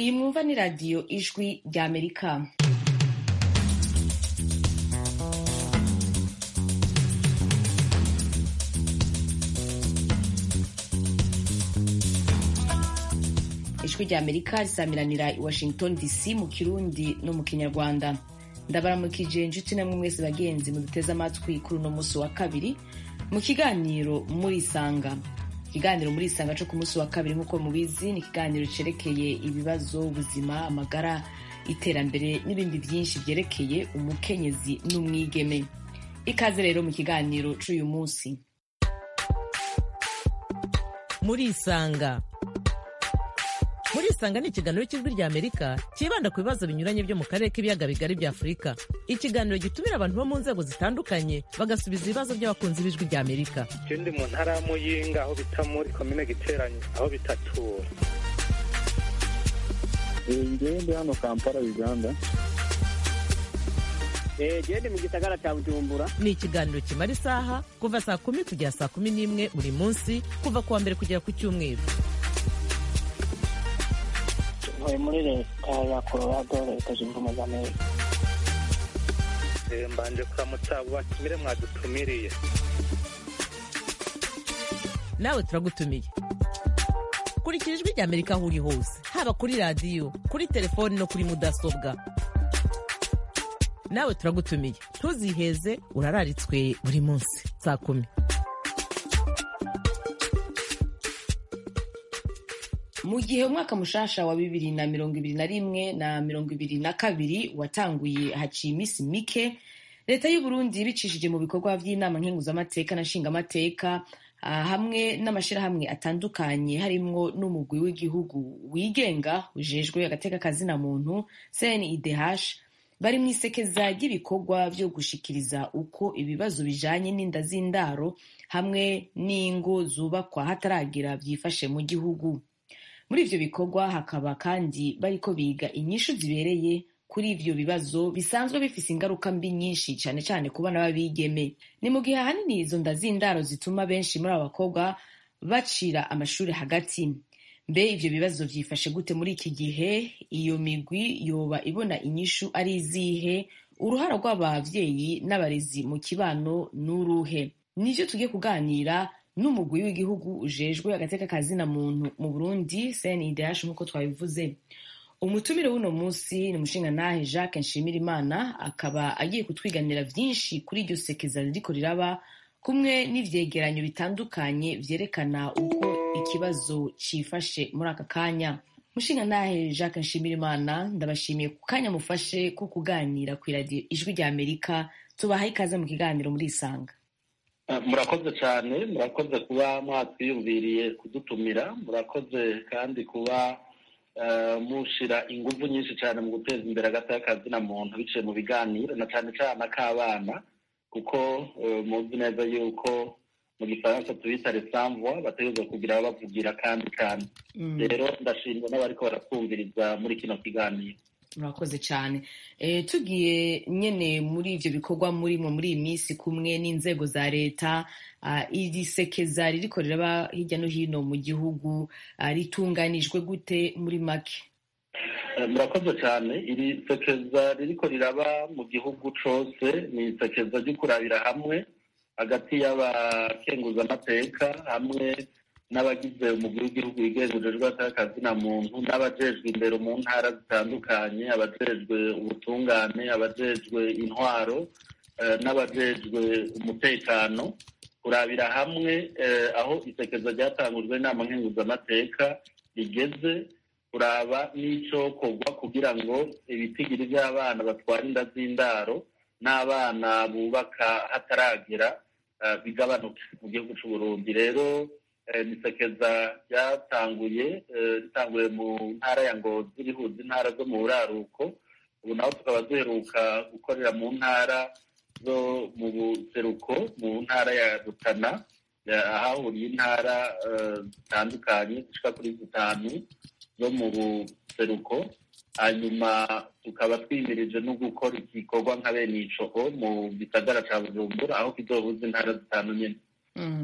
iyi mwumva ni radiyo ijwi ry'amerika ijwi ry'amerika risamiranira i washington dc mu kirundi no mu kinyarwanda ndabaramukije inshuti namwe mwese bagenzi muduteze amatwi kuri uno munsi wa kabiri mu kiganiro murisanga ikiganiro murisanga cyo ku munsi wa kabiri nk'uko mubizi ni ikiganiro cerekeye ibibazo ubuzima amagara iterambere n'ibindi byinshi byerekeye umukenyezi n'umwigeme ikaze rero mu kiganiro c'uyu munsi murisanga murisanga ni ikiganiro cy'ijwi rya amerika cyibanda ku bibazo binyuranye byo mu karere k'ibiyaga bigari bya afurika ikiganiro gitumira abantu bo mu nzego zitandukanye bagasubiza ibibazo by'abakunzi b'ijwi rya amerika je ndi mu ntara ya muyinga aho bita muri komine giteranye aho bitatura ngewe ndi hano kampala uganda gende mu gisagara cya bujumbura ni ikiganiro kimara isaha kuva saa kumi kugera saa kumi n'imwe buri munsi kuva ku wa mbere kugera ku cyumweru ntuye muri leta ya colorado leta zunze ubumwe za amerika Eh, mbanje kuramutsa abo batumire mwadutumiriye nawe turagutumiye kurikira ijwi rya amerika aho uri hose haba kuri radiyo kuri telefoni no kuri mudasobwa nawe turagutumiye ntuziheze urararitswe buri munsi saa kumi mu gihe umwaka mushasha wa bibiri na mirongo ibiri na rimwe na mirongo ibiri na kabiri watanguye haciye iminsi mike leta y'u Burundi bicishije mu bikorwa by'inama nkenguzamateka na nshingamateka ah, hamwe n'amashyirahamwe atandukanye harimwo n'umugwi w'igihugu wigenga ujejwe agateka kazina muntu CNIDH bari mu isekeza ry'ibikorwa byo gushikiriza uko ibibazo bijanye n'inda z'indaro hamwe n'ingo zubakwa hataragira byifashe mu gihugu muri ivyo bikorwa hakaba kandi bariko biga inyishu zibereye kuri ivyo bibazo bisanzwe bifise ingaruka mbi nyinshi cane cane ku bana b'abigeme ni mu gihe ahanini izo nda z'indaro zituma benshi muri abo bakobwa bacira amashuri hagati mbe ivyo bibazo vyifashe gute muri iki gihe iyo migwi yoba ibona inyishu ari izihe uruhara rw'abavyeyi n'abarezi mu kibano n'uruhe nivyo tugiye kuganira n'umugwi w'igihugu ujejwe agateka kazina muntu mu burundi cndh nk'uko twabivuze umutumire w'uno munsi ni umushingantahe jacques nshimirimana akaba agiye kutwiganira vyinshi kuri iryo sekeza ririko riraba kumwe n'ivyegeranyo bitandukanye vyerekana uko ikibazo cifashe muri aka kanya mushingantahe jacques nshimirimana ndabashimiye ku kanya mufashe ko kuganira kw'iradiyo ijwi rya amerika tubahaye ikaze mu kiganiro murisanga Ah, murakoze cyane murakoze kuba mwatwiyumviriye kudutumira murakoze kandi kuba eh, mushira ingufu nyinshi cyane mu guteza imbere agateka kazina muntu biciye mu biganiro na cyane cyane ak'abana kuko eh, muzi neza yuko mu gifaransa tubita resamvwa bategerezwa kugira bavugira kandi kandi Mm. rero ndashimira n'abariko baratwumviriza muri kino kiganiro murakoze cyane e, tugiye nyene muri ivyo bikorwa murimo muri iyi minsi kumwe n'inzego za leta uh, iri sekeza ririko riraba hirya no hino mu gihugu uh, ritunganijwe gute muri make Eh, murakoze cyane iri sekeza ririko riraba mu gihugu cose ni isekeza ryo kurabira hamwe hagati y'abakenguzamateka hamwe n'abagize umugwi w'igihugu wigenga ujejwe atakazina muntu n'abajejwe imbere mu ntara zitandukanye abajejwe ubutungane abajejwe intwaro eh, n'abajejwe umutekano kurabira hamwe eh, aho isekeza ryatangujwe n'inama nkenguzamateka rigeze kuraba n'icokorwa kugira ngo ibitigiri by'abana batwara inda z'indaro n'abana bubaka hataragera eh, bigabanuke mu gihugu c'u Burundi rero eh, ni isekeza ryatanguye eh, ritanguye mu ntara ya Ngozi rihuza intara zo mu buraruko ubu naho tukaba duheruka gukorera mu ntara zo mu buseruko mu ntara ya Rutana ya- ahahuriye intara eh, zitandukanye zishika kuri zitanu zo mu buseruko hanyuma tukaba twimirije no gukora igikorwa nka bene ico mu gisagara ca bujumbura aho kizohuza intara zitanu nyene Mm.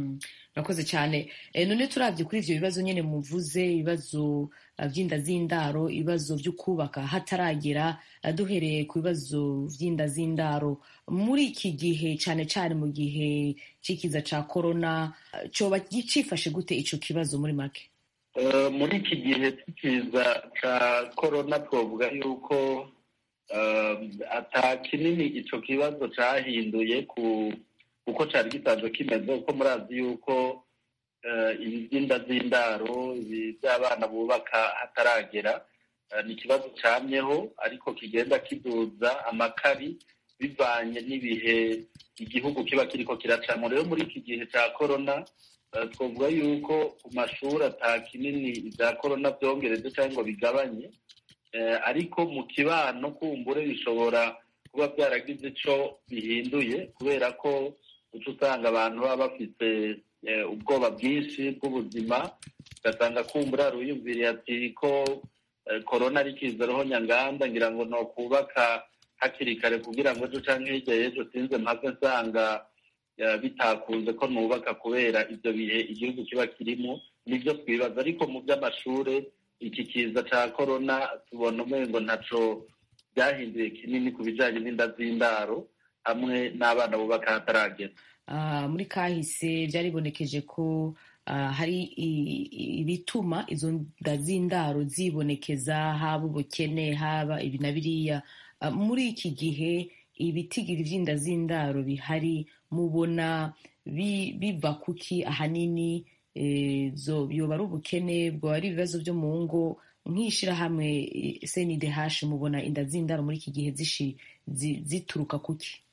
murakoze cyane Eh, none turabye kuri ivyo bibazo nyene muvuze ibibazo eh, vy'inda z'indaro ibibazo vyo kubaka hataragera eh, duhereye ku bibazo vy'inda z'indaro muri iki gihe cane cane mu gihe c'ikiza ca korona eh, coba gicifashe gute ico kibazo muri make Eh, muri iki gihe cy'ikiza cya korona twavuga yuko eh, ata kinini icyo kibazo cyahinduye ku uko cyari gisanzwe kimeze kuko murazi yuko eh, iby'inda z'indaro ibi by'abana bubaka hataragera eh, ni ikibazo cyamyeho ariko kigenda kiduza amakari bivanye n'ibihe igihugu kiba kiriko kiracamo rero muri iki gihe cya korona eh, twavuga yuko ku mashuri ata kinini ibya korona byongereje cyangwa ngo bigabanye Eh, ariko mu kibano kumbure bishobora kuba byaragize ico bihinduye kubera ko uca usanga abantu baba bafite eh, ubwoba bwinshi bw'ubuzima ugasanga kumbura yaruyumviriye ati ko eh, korona ari kiza roho nyanganda ngira ngo no kubaka hakiri kare kugira ngo ejo canke hirya y'ejo sinze mpave nsanga eh, bitakunze ko nubaka kubera ivyo bihe igihugu kiba kirimo nivyo twibaza ariko mu by'amashure iki kiza ca korona tubona umengo ntaco byahinduye kinini ku bijanye n'inda z'indaro hamwe n'abana bubaka hataragera Ah, muri kahise byaribonekeje ko ah, hari i- i- ibituma izo nda z'indaro zibonekeza haba ubukene haba ibi na biriya Ah, muri iki gihe ibitigiri vy'inda z'indaro bihari mubona bi- biva kuki ahanini eh, zo yoba ari ubukene bwoba ari ibibazo byo mu ngo nk'ishirahamwe eh, CNDH mubona inda z'indaro muri iki gihe zishi- zi- zituruka kuki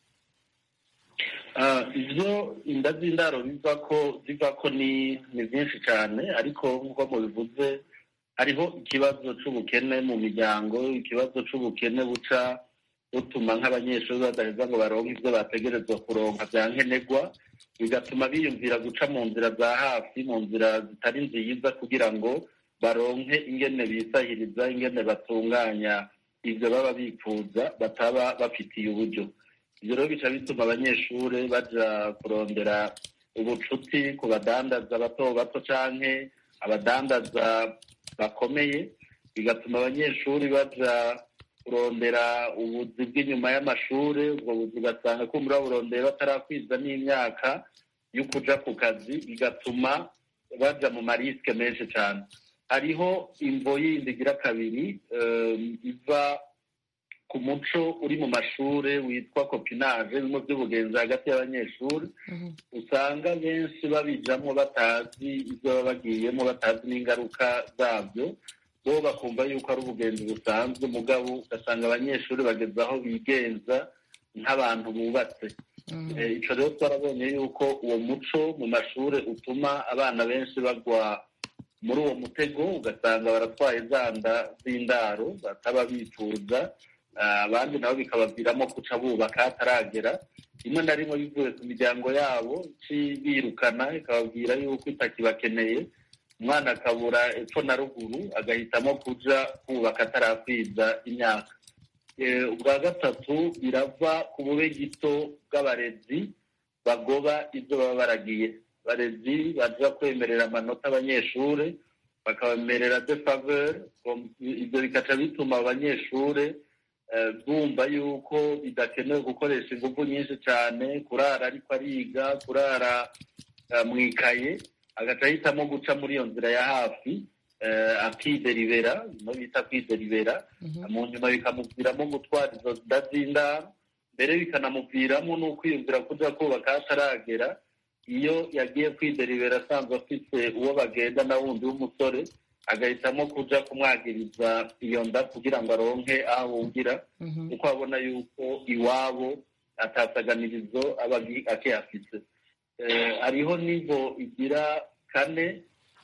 Ah, ivyo inda z'indaro biva ko ziva ko ni ni byinshi cyane ariko nk'uko mubivuze hariho ikibazo c'ubukene mu miryango ikibazo c'ubukene buca butuma nk'abanyeshuri badaheza ngo baronke ivyo bategerezwa kuronka vya nkenerwa bigatuma biyumvira guca mu nzira za hafi mu nzira zitari nziza kugira ngo baronke ingene bisahiriza ingene batunganya ivyo baba bifuza bataba bafitiye uburyo ibyo rero bica bituma abanyeshuri baja kurondera ubucuti ku badandaza bato bato canke abadandaza bakomeye bigatuma abanyeshuri baja kurondera ubuzi bw'inyuma y'amashuri ubwo buzi ugasanga kumbura burondera batarakwiza n'imyaka yo kuja ku kazi bigatuma baja mu marisike menshi cane hariho imvo yindi igira kabiri eh, iva ku muco uri mu mashure witwa kopinage bimwe by'ubugenzi hagati y'abanyeshuri usanga benshi babijamo batazi ibyo baba bagiyemo batazi n'ingaruka zabyo bo bakumva yuko ari ubugenzi busanzwe mugabo ugasanga abanyeshuri bageze aho bigenza nk'abantu bubatse Eh, ico rero twarabonye yuko uwo muco mu mashure utuma abana benshi bagwa muri uwo mutego ugasanga baratwaye za nda z'indaro bataba bifuza Ah, abandi nabo bikabaviramo kuca bubaka hataragera rimwe na rimwe bivuye ku miryango yabo ci birukana ikababwira yuko itakibakeneye umwana akabura epfo na ruguru agahitamo kuja kubaka atarakwiza imyaka Eh, ubwa gatatu birava ku bube gito bw'abarezi bagoba ibyo baba baragiye abarezi baja kwemerera amanota abanyeshure bakabemerera de faveur ibyo bikaca bituma abanyeshure eh, bumva yuko bidakenewe gukoresha ingufu nyinshi cyane kurara ariko ariga kurara eh, mu ikaye agaca ahitamo guca muri iyo nzira ya hafi eh, akideribera bimwe bita kwideribera mu nyuma bikamuviramo gutwara izo nda z'indaro mbere bikanamuviramo n'ukwiyumvira kuja kubaka hataragera iyo yagiye kwideribera asanzwe afite uwo bagenda na wundi w'umusore agahitamo kuja kumwagiriza iyo nda kugira ngo aronke aho ahungira kuko abona yuko iwabo atasaganirizo aba agi- akihafise Eh, hariho nivo igira kane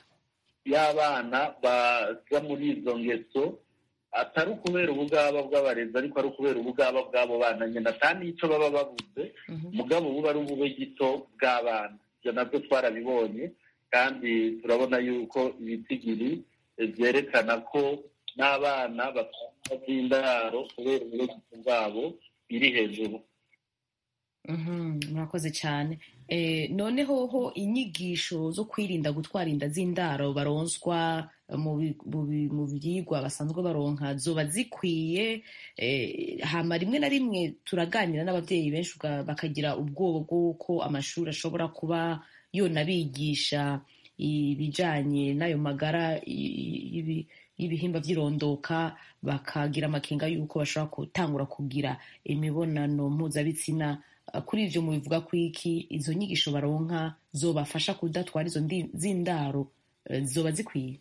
y'abana baza muri izo ngeso atari ukubera ubugaba bw'abarezi ariko ari ukubera ubugaba bw'abo bana nyine ata n'ico baba babuze mugabo buba ari ubube gito bw'abana ibyo nabyo twarabibonye kandi turabona yuko ibitigiri eh, vyerekana ko n'abana batanga by'indaro kubera ubube gito bwabo biri hejuru Mhm, murakoze cyane Eh, noneho ho inyigisho zo kwirinda gutwara inda z'indaro baronswa eh, mu bi- mu bi- mu byigwa basanzwe baronka zoba zikwiye eh, hama rimwe na rimwe turaganira n'ababyeyi benshi uga- bakagira ubwoba bw'uko amashuri ashobora kuba yonabigisha ibijanye n'ayo magara i- y'ibi- y'ibihimba by'irondoka bakagira amakenga y'uko bashobora gutangura kugira imibonano mpuzabitsina Uh, kuri ivyo mubivuga ko iki izo nyigisho baronka zobafasha kudatwara izo ndi- z'indaro uh, zoba zikwiye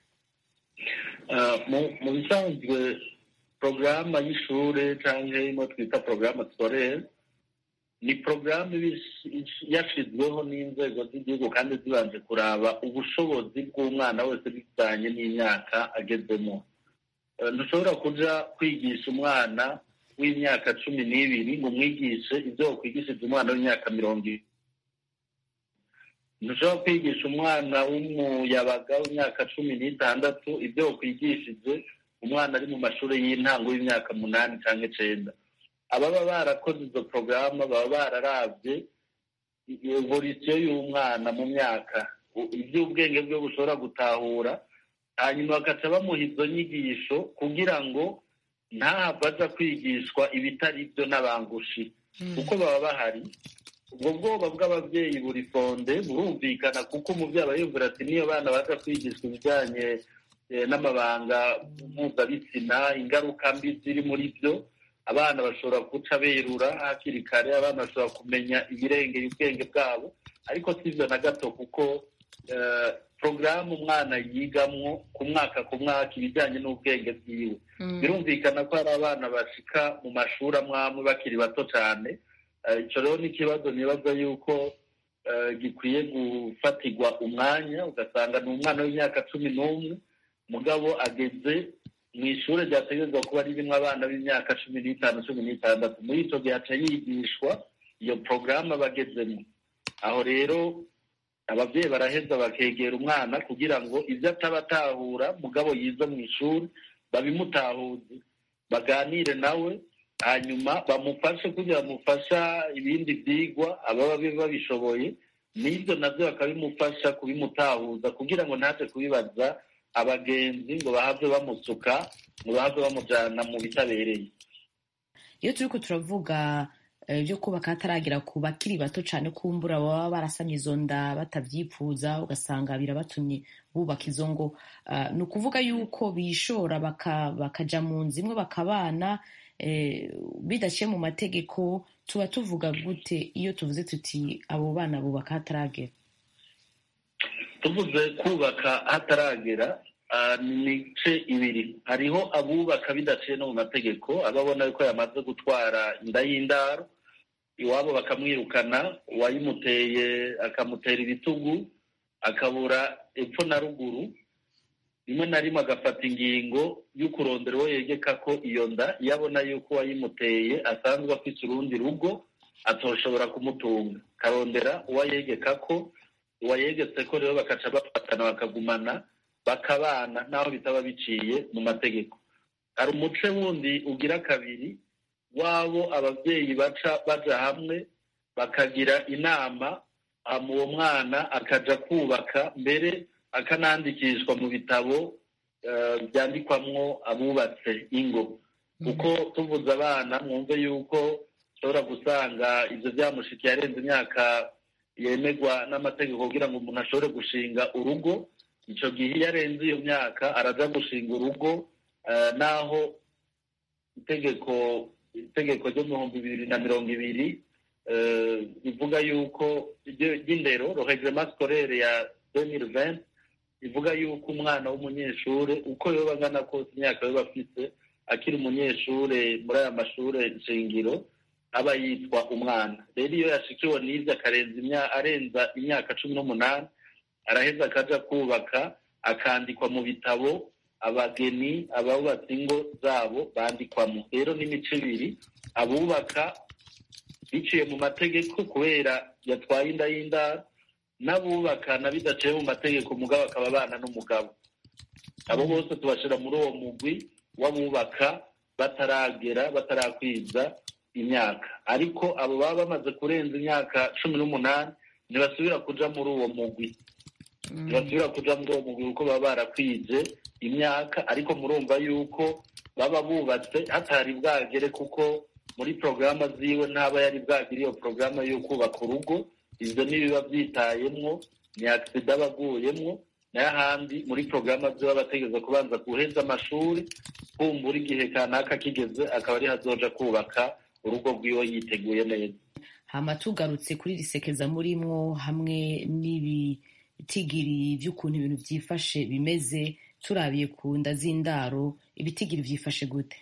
Uh, mu mu bisanzwe porogaramu y'ishure cyangwa imo twita porogaramu sikorere ni porogaramu iba ish- ish- yashizweho n'inzego z'igihugu kandi zibanje kuraba ubushobozi bw'umwana wese bijyanye n'imyaka agezemo Uh, ntushobora kuja kwigisha umwana w'imyaka cumi n'ibiri ngo umwigishe ibyo wakwigishije umwana w'imyaka mirongo ibiri ntushobora kwigisha umwana w'umuyabaga w'imyaka cumi n'itandatu ibyo wakwigishije umwana ari mu mashuri y'intango y'imyaka munani cyangwa icenda ababa barakoze izo porogaramu baba bararabye evolisiyo y'umwana mu myaka u- iby'ubwenge bwe bushobora gutahura hanyuma bagaca bamuha izo nyigisho kugira ngo ntahava aja kwigishwa ibitari byo n'abangushi kuko baba bahari ubwo bwoba bw'ababyeyi buri fonde burumvikana kuko umubyeyi aba yumvira ati niyo bana baza kwigishwa ibijyanye eh, n'amabanga mpuzabitsina ingaruka mbi ziri muri byo abana bashobora guca berura hakiri kare abana bashobora kumenya ibirengera ubwenge bwabo ariko si ibyo na gato kuko eh, porogaramu umwana yigamwo ku mwaka ku mwaka ibijyanye n'ubwenge bwiwe birumvikana ko hari abana bashika mu mashuri amwe amwe bakiri bato cyane Eh, ico rero ni ikibazo nibaza yuko eh, gikwiye gufatirwa umwanya ugasanga ni umwana w'imyaka cumi n'umwe mugabo ageze mu ishuri ryategerezwa kuba ririmo abana b'imyaka cumi n'itanu cumi n'itandatu muri ico gihe aca yigishwa iyo porogaramu aba agezemo aho rero ababyeyi baraheza bakegera umwana kugira ngo ibyo ataba atahura mugabo yize mu ishuri babimutahuze baganire nawe hanyuma bamufashe kugira bamufasha ibindi byigwa ababa babishoboye n'ibyo nabyo bakabimufasha kubimutahuza kugira ngo ntaje kubibaza abagenzi ngo bahave bamusuka ngo bahave bamujyana mu bitabereye iyo turiko turavuga eh, byo kubaka hataragera ku bakiri bato cyane kumbura baba barasamye izo nda batabyipfuza ugasanga birabatumye bubaka izo ngo Ah, ni ukuvuga yuko bishora baka- bakaja mu nzu imwe bakabana eh, bidaciye mu mategeko tuba tuvuga gute iyo tuvuze tuti abo bana bubaka hataragera tuvuze kubaka hataragera ah, ni imice ibiri hariho abubaka bidaciye no mu mategeko ababona yuko yamaze gutwara inda y'indaro iwabo bakamwirukana uwayimuteye akamutera ibitugu akabura epfo na ruguru rimwe na rimwe agafata ingingo yo kurondera uwo yegeka ko iyo nda iyo abona yuko uwayimuteye asanzwe afite urundi rugo atoshobora kumutunga akarondera uwo yegeka ko uwayegetse ko rero bakaca bafatana bakagumana bakabana naho bitaba biciye mu mategeko hari umuce wundi ugira kabiri wabo ababyeyi baca baja hamwe bakagira inama hama uwo mwana akaja kubaka mbere akanandikishwa mu bitabo eh, byandikwamwo abubatse ingo kuko tuvuze abana mwumve yuko ushobora gusanga ibyo byamushikiye arenze imyaka yemerwa n'amategeko kugira ngo umuntu ashobore gushinga urugo icyo gihe iyo arenze iyo myaka araja gushinga urugo eh, naho itegeko itegeko ryo mu bihumbi bibiri na mirongo ibiri eh, rivuga yuko iryo- ry'indero rohegema sikorere ya 2020 ivuga yuko umwana w'umunyeshure uko yoba angana kose imyaka yoba afise akiri umunyeshure muri aya mashure nshingiro aba yitwa umwana rero iyo yashikiwe n'ivyo akarenza imya- arenza imyaka cumi n'umunani araheza akaja kubaka akandikwa mu bitabo abageni abubatse ingo zabo bandikwamo rero n'imico ibiri abubaka biciye mu mategeko kubera yatwaye inda y'indaro n'abubaka na bidaciye mu mategeko umugabo akaba abana n'umugabo abo bose tubashira muri uwo mugwi w'abubaka bataragera batarakwiza imyaka ariko abo baba bamaze kurenza imyaka cumi n'umunani ntibasubira kuja muri uwo mugwi ntibasubira kuja muri uwo mugwi kuko baba barakwije imyaka ariko murumva yuko baba bubatse hatari bwagere kuko muri porogaramu ziwe ntaba yari bwagire iyo porogaramu yo kubaka urugo ibyo ntibiba byitayemwo ni agisida aba aguyemwo nayo ahandi muri porogaramu ziwe aba ategereza kubanza guheza amashuri kumbura igihe kanaka kigeze akaba ari hazoja kubaka urugo rwiwe yiteguye neza hama tugarutse kuri risekeza murimwo hamwe n'ibitigiri by'ukuntu ibintu byifashe bimeze turabiye ku nda z'indaro ibitigiri byifashe gute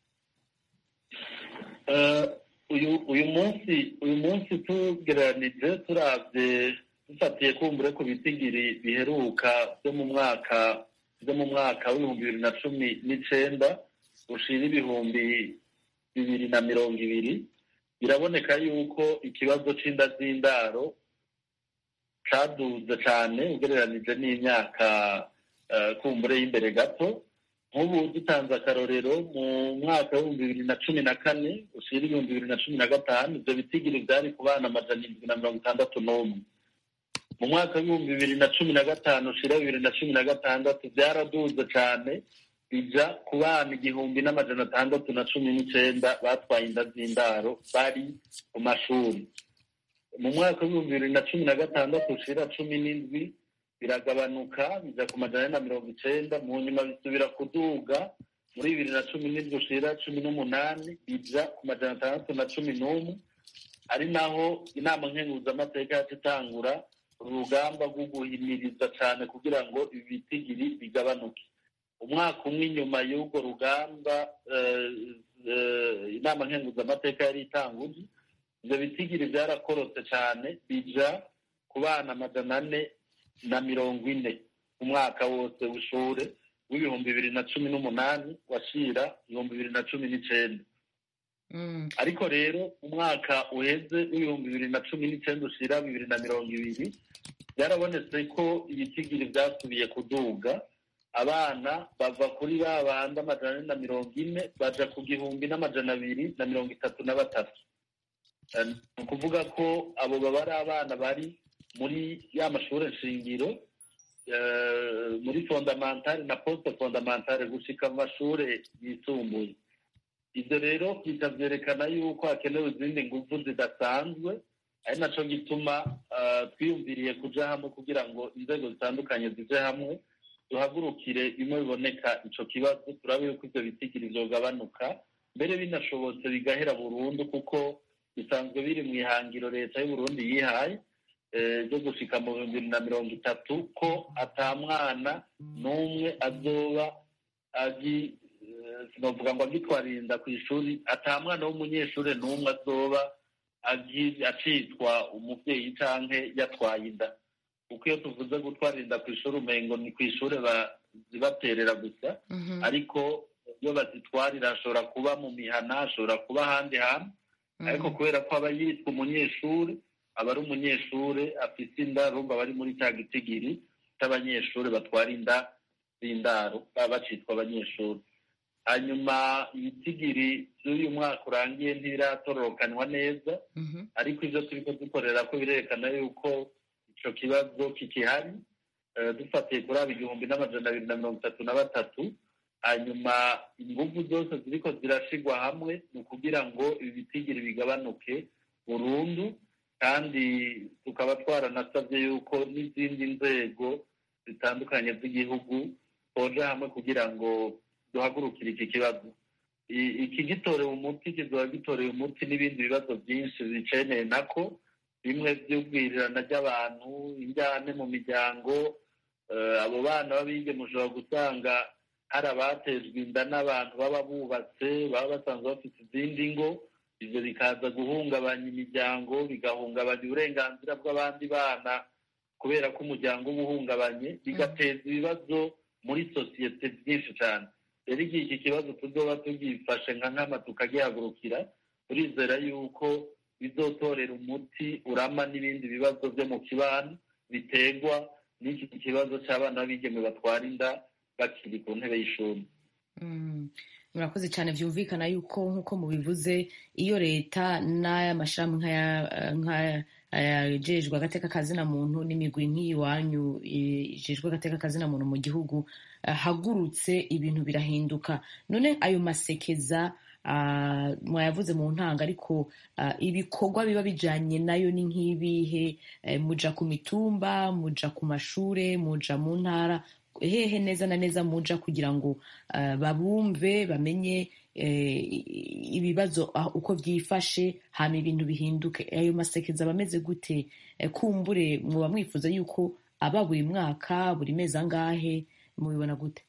uyu uyu munsi uyu munsi tugereranije turabye dufatiye kumbure ku bitigiri biheruka byo mu mwaka byo mu mwaka w'ibihumbi bibiri na cumi n'icenda ushira ibihumbi bibiri na mirongo ibiri biraboneka yuko ikibazo c'inda z'indaro caduze cane ugereranije n'imyaka kumbure y'imbere gato nk'ubu dutanze akarorero mu mwaka w'ibihumbi bibiri na cumi na kane ushira ibihumbi bibiri na cumi na gatanu ivyo bitigiri vyari ku bana amajana indwi na mirongo itandatu n'umwe mu mwaka w'ibihumbi bibiri na cumi na gatanu ushira bibiri na cumi na gatandatu vyaraduze cane bija ku bana igihumbi n'amajana atandatu na cumi n'icenda batwaye inda z'indaro bari mu mashuri mu mwaka w'ibihumbi bibiri na cumi na gatandatu ushira cumi n'indwi biragabanuka bija ku majana ane na mirongo icenda mu nyuma bisubira kuduga muri bibiri na cumi n'indwi ushira cumi n'umunani bija ku majana atandatu na cumi n'umwe ari naho inama nkenguzamateka yacu itangura urugamba rwo guhimiriza cane kugira ngo ibi bitigiri bigabanuke umwaka umwe inyuma y'urwo rugamba inama nkenguzamateka yari itanguje ivyo bitigiri vyarakorotse cane bija ku bana amajana ane na mirongo ine umwaka wose w'ishure w'ibihumbi bibiri na cumi n'umunani washira ibihumbi bibiri na cumi n'icenda ariko rero umwaka uheze w'ibihumbi bibiri na cumi n'icenda ushira bibiri na mirongo ibiri byarabonetse ko ibitigiri vyasubiye kuduga abana bava kuri ba bandi amajana ane na mirongo ine baja ku gihumbi n'amajana abiri na mirongo itatu na batatu ni ukuvuga ko abo baba ari abana bari muri ya mashuri shingiro muri fondamentale na poste fondamentale gushika mu mashuri yisumbuye ibyo rero bihita byerekana yuko hakenewe izindi ngufu zidasanzwe ari naco gituma twiyumviriye kuja hamwe kugira ngo inzego zitandukanye zije hamwe duhagurukire bimwe biboneka ico kibazo turabe yuko ivyo bitigiri vyogabanuka mbere binashobotse bigahera burundu kuko bisanzwe biri mu ihangiro leta y'uburundi yihaye ryo gushika mu bihumbi bibiri na mirongo itatu ko ata mwana n'umwe azoba agi sinovuga ngo agitwarinda ku ishuri ata mwana w'umunyeshuri n'umwe azoba acitwa umuvyeyi canke yatwaye inda kuko iyo tuvuze gutwarinda ku ishuri umengo ni ku ishuri zibaterera gusa ariko iyo bazitwarira hashobora kuba mu mihana hashobora kuba ahandi hantu ariko kubera ko aba yitwa umunyeshuri aba ari umunyeshuri afite inda rumva bari muri cya gitigiri cy'abanyeshuri batwara inda z'indaro baba bacitwa abanyeshuri hanyuma ibitigiri by'uyu mwaka urangiye ntibiratororokanwa neza ariko ibyo turi dukorera ko birerekana yuko icyo kibazo kikihari dufatiye kuri aba igihumbi n'amajana abiri na mirongo itatu na batatu hanyuma ingufu zose ziriko zirashigwa hamwe ni ukugira ngo ibi bitigiri bigabanuke burundu kandi tukaba twaranasabye yuko n'izindi nzego zitandukanye z'igihugu twoja hamwe kugira ngo duhagurukire iki kibazo iki gitorewe umuti kizoba gitorewe umuti n'ibindi bibazo byinshi biceneye nako bimwe by'ubwirirana ry'abantu injyane mu miryango abo bana b'abige mushobora gusanga hari abatejwe inda n'abantu baba bubatse baba basanzwe bafite izindi ngo ibyo bikaza guhungabanya imiryango bigahungabanya uburenganzira bw'abandi bana kubera ko umuryango uba uhungabanye bigateza ibibazo muri sosiyete byinshi cyane rero igihe iki kibazo tuzoba tugifashe nka nkama tukagihagurukira turizera yuko bizotorera umuti urama n'ibindi bibazo byo mu kibano biterwa n'iki kibazo cy'abana b'abigeme batwara inda bakiri ku ntebe y'ishuri murakoze cyane byumvikana yuko nk'uko mubivuze iyo leta n'aya mashami nk'ayajejwe agateka kazina muntu n'imigwi nk'iyiwanyu ijejwe agateka kazina muntu mu gihugu hagurutse ibintu birahinduka none ayo masekeza mwayavuze mu ntanga ariko ibikorwa biba bijanye nayo ni nk'ibihe muja ku mitumba muja ku mashure muja mu ntara hehe neza na neza muja kugira ngo babumve bamenye ibibazo uko byifashe hama ibintu bihinduke ayo masekeza aba ameze gute kumbure muba mwifuza yuko aba buri mwaka buri mezi angahe mubibona gute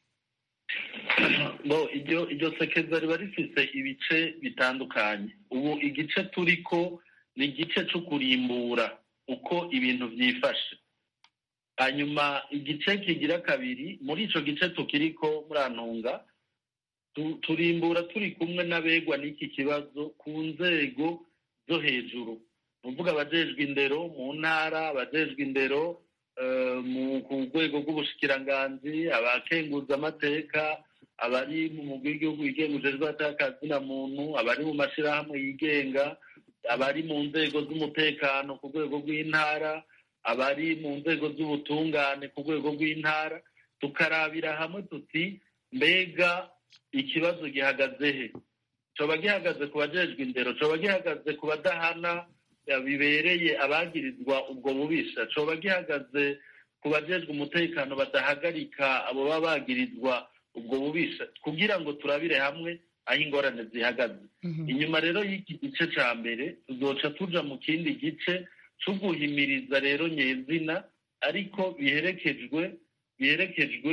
bo iryo iryo sekeza riba rifise ibice bitandukanye ubu igice turiko ni igice cyo kurimbura uko ibintu byifashe hanyuma igice kigira kabiri muri ico gice tukiriko murantunga turimbura turi kumwe n'abegwa n'iki kibazo ku nzego zo hejuru nuvuga abajejwe indero mu ntara abajejwe indero ku rwego rw'ubushikiranganzi abakenguza amateka abari mu mugwi w'igihugu wigenga ujejwe atakazina muntu abari mu mashyirahamwe yigenga abari mu nzego z'umutekano ku rwego rw'intara abari mu nzego z'ubutungane ku rwego rw'intara tukarabira hamwe tuti mbega ikibazo gihagaze he coba gihagaze ku bajejwe indero coba gihagaze ku badahana bibereye abagirizwa ubwo bubisha coba gihagaze ku bajejwe umutekano badahagarika abo baba bagirizwa ubwo bubisha kugira ngo turabire hamwe aho ingorane zihagaze inyuma rero y'iki gice ca mbere tuzoca tuja mu kindi gice co guhimiriza rero nyezina ariko biherekejwe biherekejwe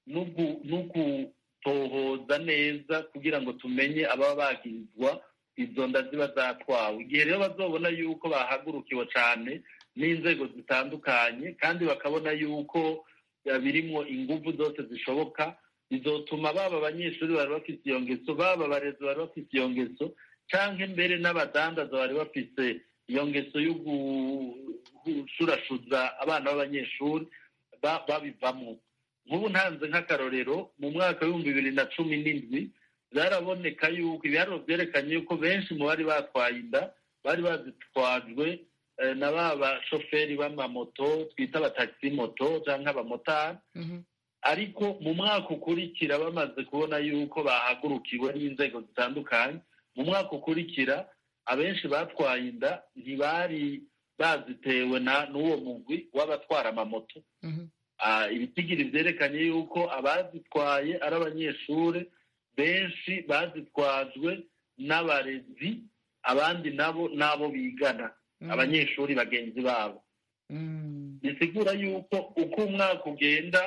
n'ugutohoza neza kugira ngo tumenye ababa bagirizwa izo nda ziba zatwawe igihe rero bazobona yuko bahagurukiwe cyane n'inzego zitandukanye kandi bakabona yuko birimwo ingufu zose zishoboka bizotuma baba abanyeshuri bari bafite iyo ngeso baba abarezi bari bafite iyo ngeso cyangwa mbere n'abadandaza bari bafite iyo ngeso yo gushurashuza abana b'abanyeshuri babivamo nk'ubu ntanze nk'akarorero mu mwaka w'ibihumbi bibiri na cumi n'indwi byaraboneka yuko ibiharuro byerekanye yuko benshi mu bari batwaye inda bari bazitwajwe na ba bashoferi b'amamoto twita abatagisi moto cyangwa abamotari ariko mu mwaka ukurikira bamaze kubona yuko bahagurukiwe n'inzego zitandukanye mu mwaka ukurikira abenshi batwaye inda ntibari bazitewe n'uwo mugwi w'abatwara amamoto ibitigiri byerekanye yuko abazitwaye ari abanyeshuri benshi bazitwajwe n'abarezi abandi nabo n'abo bigana abanyeshuri bagenzi babo bisigura yuko uko umwaka ugenda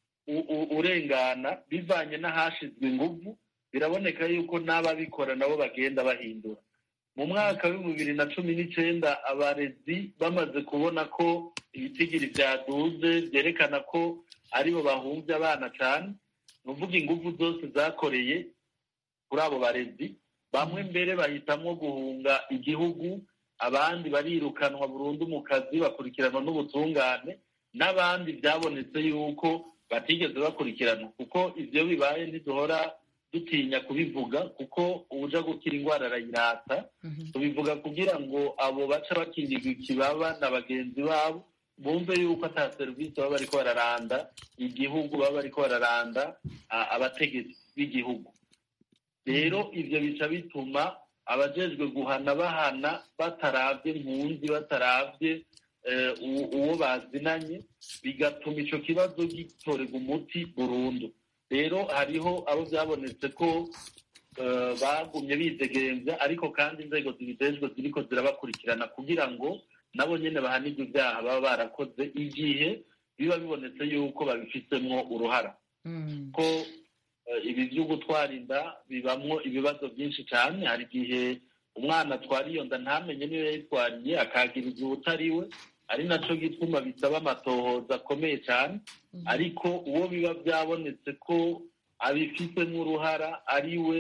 urengana bivanye n'ahashizwe ingufu biraboneka yuko n'ababikora nabo bagenda bahindura mu mwaka w'ibihumbi bibiri na cumi n'icyenda abarezi bamaze kubona ko ibitigiri byaduze byerekana ko aribo bahunze abana cyane ni uvuga ingufu zose zakoreye kuri abo barezi bamwe mbere bahitamo guhunga igihugu abandi barirukanwa burundu mu kazi bakurikiranwa n'ubutungane n'abandi byabonetse yuko batigeze bakurikiranwa kuko ibyo bibaye ntiduhora dutinya kubivuga kuko uja gukira indwara arayirata tubivuga kugira ngo abo baca bakingirwa ikibaba na bagenzi babo bumve yuko ata serivisi baba bariko bararanda igihugu baba bariko bararanda abategetsi b'igihugu rero ibyo bica bituma abajejwe guhana bahana bataravye mpunzi bataravye uwo bazinanye bigatuma ico kibazo gitorerwa umuti burundu rero hariho abo byabonetse ko bagumye bidegenza ariko kandi inzego zibijejwe ziriko zirabakurikirana kugira ngo nabo nyene bahanirwe ibyaha baba barakoze igihe biba bibonetse yuko babifitemo uruhara ko ibi byo gutwara inda bibamwo ibibazo byinshi cyane hari igihe umwana atwara iyo nda ntamenye niyo yayitwariye akagirizwa utari we ari nacyo gituma bisaba amatohoza akomeye cyane ariko uwo biba byabonetse ko abifitemo uruhara ari we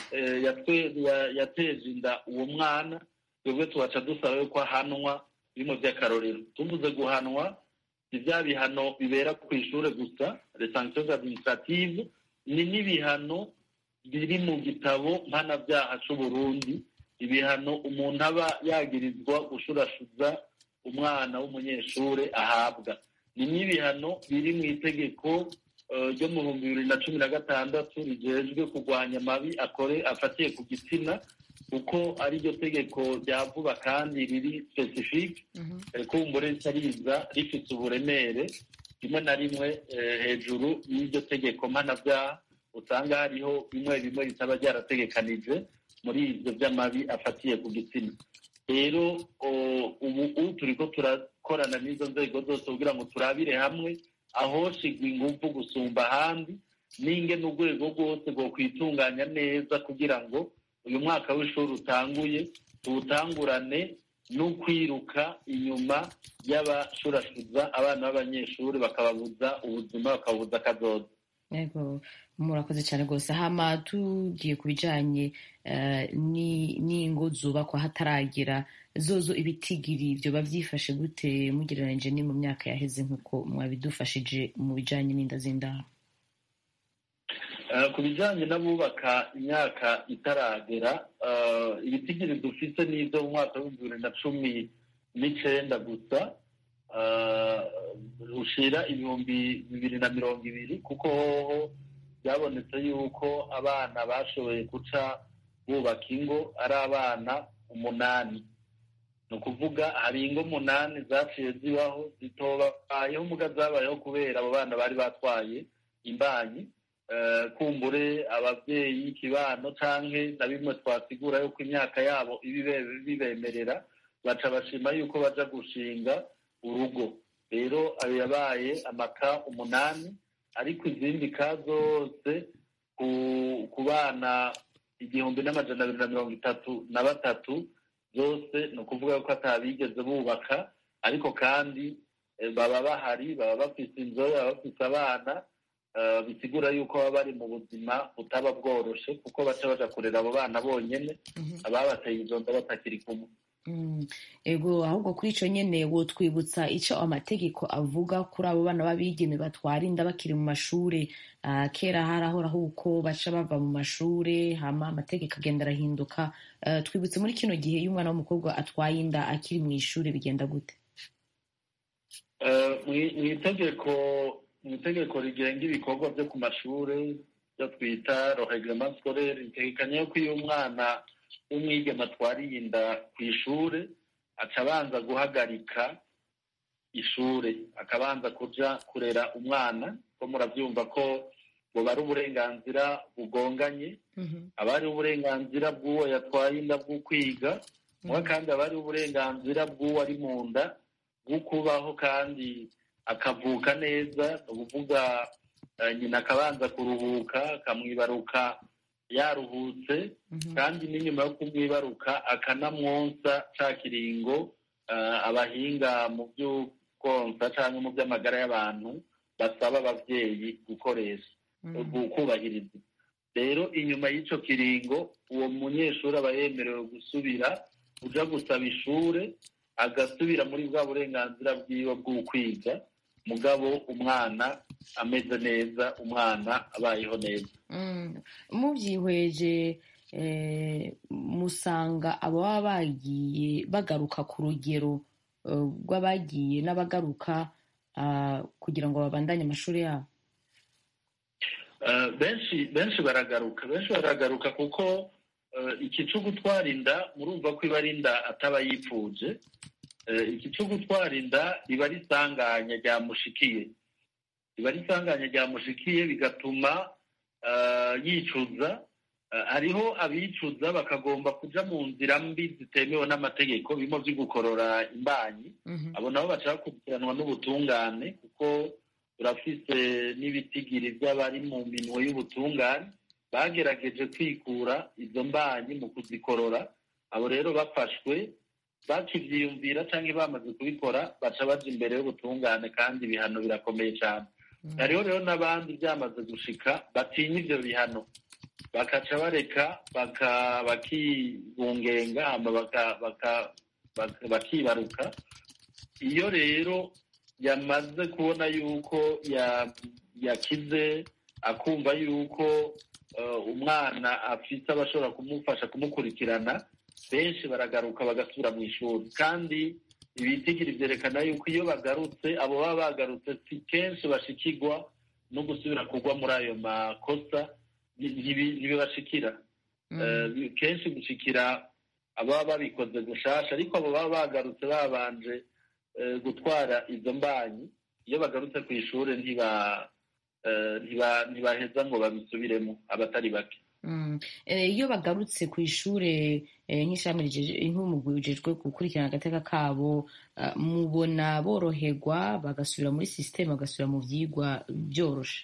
yateje inda uwo mwana twebwe tubaca dusaba ko ahanwa bimwe by'akarorero tuvuze guhanwa si bya bihano bibera ku ishuri gusa les sanctions administrative ni n'ibihano biri mu gitabo mpanabyaha c'uburundi ibihano umuntu aba yagirizwa gushurashuza umwana w'umunyeshure ahabwa ni n'ibihano biri mu itegeko ryo mu bihumbi bibiri na cumi na gatandatu rijejwe kurwanya amabi akore afatiye ku gitsina kuko ari ryo tegeko rya vuba kandi riri specifique kumbure ritariza rifite uburemere rimwe na rimwe hejuru y'iryo tegeko mpanabyaha usanga hariho bimwe bimwe bitaba byarategekanije muri ibyo by'amabi afatiye ku gitsina rero ubu turi ko turakorana n'izo nzego zose kugira ngo turabire hamwe ahoshigwa ingufu gusumba ahandi n'ingene urwego rwose rwo kwitunganya neza kugira ngo uyu mwaka w'ishuri utanguye tuwutangurane no kwiruka inyuma y'abashurashuza abana b'abanyeshuri bakababuza ubuzima bakababuza akazoza yego murakoze cyane rwose hama tugiye ku bijyanye n'ingo zubakwa hataragera zozo ibitigiri ibyo babyifashe gute mugereranyije ni mu myaka yaheze nk'uko mwabidufashije mu bijyanye n'inda z'indaro ku bijyanye n'abubaka imyaka itaragera ibitigiri dufite n'ibyo mu mwaka w'ibihumbi bibiri na cumi n'icyenda gusa rushira ibihumbi bibiri na mirongo ibiri kuko hoho byabonetse yuko abana bashoboye guca bubaka ingo ari abana umunani ni ukuvuga hari ingo umunani zaciye zibaho zitobayeho muga zabayeho kubera abo bana bari batwaye imbanyi kumbure ababyeyi ikibano canke na bimwe twasigura yuko imyaka yabo ibibemerera baca bashima yuko baja gushinga urugo rero ayo yabaye amaka umunani ariko izindi ka zose ku bana igihumbi n'amajana abiri na mirongo itatu na batatu zose ni ukuvuga ko atabigeze bubaka ariko kandi baba bahari baba bafite inzobe baba bafite abana bisigura yuko baba bari mu buzima butaba bworoshe kuko baca baja kurera abo bana bonyene ababateye izo nda batakiri kumwe ego ahubwo kuri icyo nyine wotwibutsa icyo amategeko avuga kuri abo bana b'abigeme batwara inda bakiri mu mashuri kera harahoraho uko baca bava mu mashuri hama amategeko agenda arahinduka twibutse muri kino gihe iyo umwana w'umukobwa atwaye inda akiri mu ishuri bigenda gute mu itegeko mu itegeko rigenga ibikorwa byo ku mashuri byo twita roheglement scolaire ritegekanya ko iyo umwana w'umwigeme atwariye inda ku ishuri aca abanza guhagarika ishuri akabanza kuja kurera umwana ko murabyumva ko buba ari uburenganzira bugonganye aba ari uburenganzira bw'uwo yatwaye inda bwo kwiga muba kandi aba ari uburenganzira bw'uwo ari mu nda bwo kubaho kandi akavuka neza ni ukuvuga nyina akabanza kuruhuka akamwibaruka yaruhutse kandi n'inyuma yo kumwibaruka akanamwonsa cya kiringo abahinga mu by'ukonsa cyangwa mu by'amagara y'abantu basaba ababyeyi gukoresha kubahiriza rero inyuma y'icyo kiringo uwo munyeshuri aba yemerewe gusubira uja gusaba ishuri agasubira muri bwa burenganzira bwiwe bw'ukwiga mugabo umwana ameze neza umwana abayeho neza mubyihweje musanga ababa bagiye bagaruka ku rugero rw'abagiye n'abagaruka kugira ngo babandanye amashuri yabo benshi benshi baragaruka benshi baragaruka kuko iki cyo gutwara inda murumva ko iba ari inda ataba yipfuje iki cyo gutwara inda riba risanganya ryamushikiye riba risanganya ryamushikiye bigatuma yicuza hariho abicuza bakagomba kuja mu nzira mbi zitemewe n'amategeko bimwe byo gukorora imbanyi abo nabo baca bakurikiranwa n'ubutungane kuko turafise n'ibitigiri by'abari mu minwe y'ubutungane bagerageje kwikura izo mbanyi mu kuzikorora abo rero bafashwe bakibyiyumvira cyangwa bamaze kubikora baca baja imbere y'ubutungane kandi ibihano birakomeye cyane hariho rero n'abandi byamaze gushika batinya ibyo bihano bakaca bareka bakibungenga bakibaruka iyo rero yamaze kubona yuko yakize akumva yuko umwana afite abashobora kumufasha kumukurikirana benshi baragaruka bagasubira mu ishuri kandi ibitigiri byerekana yuko iyo bagarutse abo baba bagarutse si kenshi bashikirwa no gusubira kugwa muri ayo makosa ntibibashikira kenshi gushikira ababa babikoze gushasha ariko abo baba bagarutse babanje gutwara izo mbanyi iyo bagarutse ku ishuri ntibaheza ngo babisubiremo abatari bake iyo bagarutse ku ishuri nk'ishami nk'umugwi ujejwe gukurikirana agateka kabo mubona boroherwa bagasubira muri sisiteme bagasubira mu byigwa byoroshe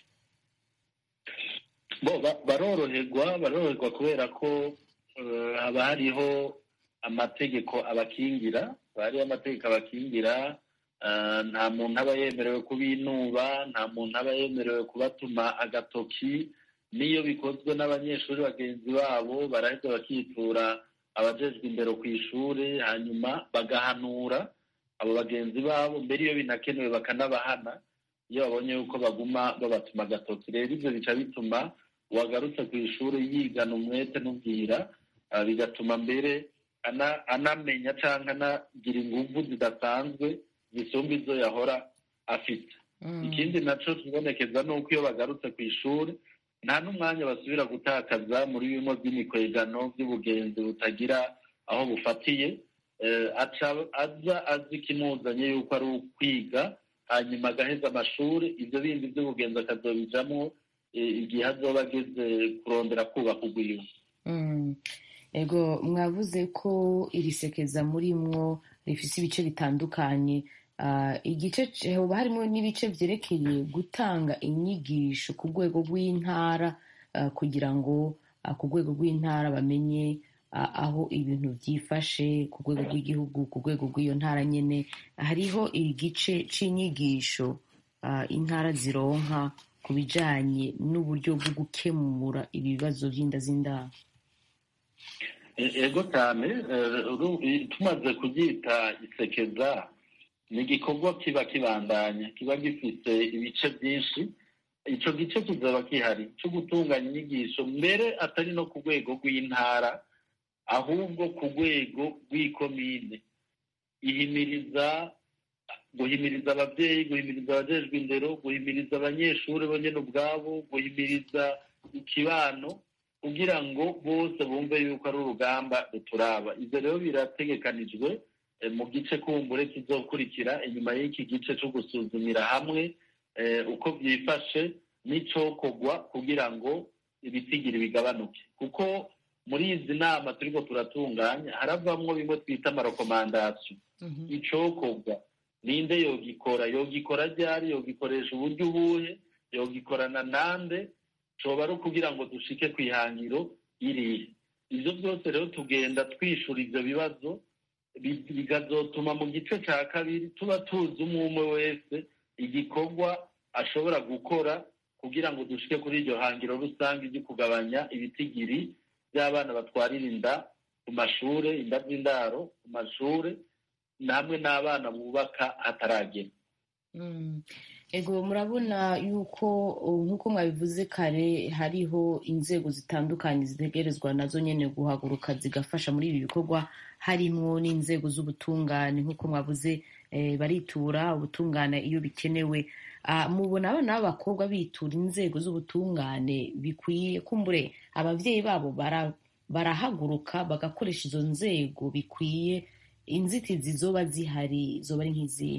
baroroherwa baroroherwa kubera ko haba hariho amategeko abakingira hariho amategeko abakingira nta muntu aba yemerewe kubinuba nta muntu aba yemerewe kubatuma agatoki n'iyo bikozwe n'abanyeshuri bagenzi babo barahita bakitura abajejwe imbere ku ishuri hanyuma bagahanura abo bagenzi babo mbere iyo binakenewe bakanabahana iyo babonye yuko baguma babatuma agatoki rero ibyo bica bituma uwagarutse ku ishuri yigana umwete n'ubwira bigatuma mbere anamenya cyangwa anagira ingufu zidasanzwe zisumba izo yahora afite ikindi nacyo kibonekeza ni uko iyo bagarutse ku ishuri nta n'umwanya basubira gutakaza muri bimwe by'imikwegano by'ubugenzi butagira aho bufatiye aza azi ikimuzanye yuko ari ukwiga hanyuma agaheza amashuri ibyo bindi by'ubugenzi akazobijamo igihe azoba ageze kurondera kubaka urwiwe ego mwavuze ko iri sekeza muri mwo rifite ibice bitandukanye igice hoba harimo n'ibice byerekeye gutanga inyigisho ku rwego rw'intara kugira ngo ku rwego rw'intara bamenye aho ibintu byifashe ku rwego rw'igihugu ku rwego rw'iyo ntara nyine hariho igice cy'inyigisho intara zironka ku bijyanye n'uburyo bwo gukemura ibibazo by'inda z'indaro ego cyane tumaze kubyita isekeza ni igikorwa kiba kibandanya kiba gifite ibice byinshi icyo gice kizaba gihari cyo gutunganya inyigisho mbere atari no ku rwego rw'intara ahubwo ku rwego rw'ikomine ihimiriza guhimiriza ababyeyi guhimiriza abajejwe indero guhimiriza abanyeshuri bonyine ubwabo guhimiriza ikibano kugira ngo bose bumve yuko ari urugamba ruturaba ibyo rero birategekanijwe mu gice kumbure kizokurikira inyuma y'iki gice cyo gusuzumira hamwe uko byifashe n'icyokorwa kugira ngo ibitigiri bigabanuke kuko muri izi nama turiko turatunganya haravamwo bimwe twita amarekomandasiyo icokorwa ninde yogikora yogikora ryari yogikoresha uburyo ubuhe yogikorana nande coba ari ukugira ngo dushike ku ihangiro irihe ibyo byose rero tugenda twishura ibyo bibazo bikazotuma mu gice cya kabiri tuba tuzi umwe umwe wese igikorwa ashobora gukora kugira ngo dushike kuri iryo hangiro rusange ryo kugabanya ibitigiri by'abana batwarira inda ku mashuri inda z'indaro ku mashuri namwe n'abana bubaka hataragera ego murabona yuko nk'uko mwabivuze kare hariho inzego zitandukanye zitegerezwa nazo nyine guhaguruka zigafasha muri ibi bikorwa harimo n'inzego z'ubutungane nk'uko mwavuze baritura ubutungane iyo bikenewe mubona abana b'abakobwa bitura inzego z'ubutungane bikwiye kumbure ababyeyi babo barahaguruka bagakoresha izo nzego bikwiye inzitizi zoba zihari zoba ari nk'izihe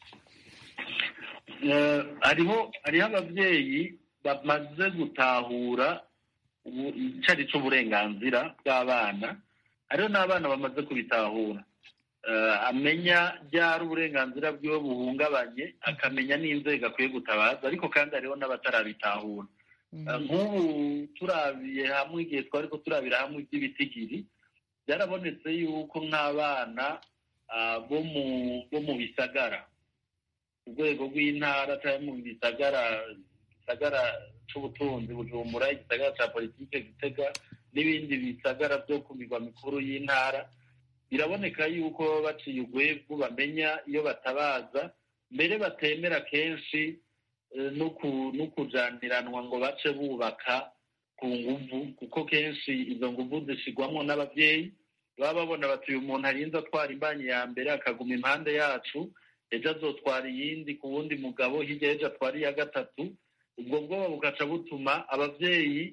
hariho hariho ababyeyi bamaze gutahura icyo ari cyo uburenganzira bw'abana hariho n'abana bamaze kubitahura amenya ryari uburenganzira bwiwe buhungabanye akamenya n'inzego akwiye gutabaza ariko kandi hariho n'abatarabitahura nk'ubu turabiye hamwe igihe twari ko turabira hamwe iby'ibitigiri byarabonetse yuko nk'abana bo mu bisagara ku rwego rw'intara cyangwa mu gisagara gisagara cy'ubutunzi bujumbura igisagara cya politiki gitega n'ibindi bisagara byo ku mirwa mikuru y'intara biraboneka yuko baba baciye urwego bamenya iyo batabaza mbere batemera kenshi eh, no ku- no kujaniranwa ngo bace bubaka ku nguvu kuko kenshi izo nguvu zishigwamwo n'abavyeyi baba babona bati uyu muntu arinze atwara imbanyi ya mbere akaguma impande yacu ejo azotwara iyindi ku wundi mugabo hirya y'ejo atwara iya gatatu ubwo bwoba bugaca butuma abavyeyi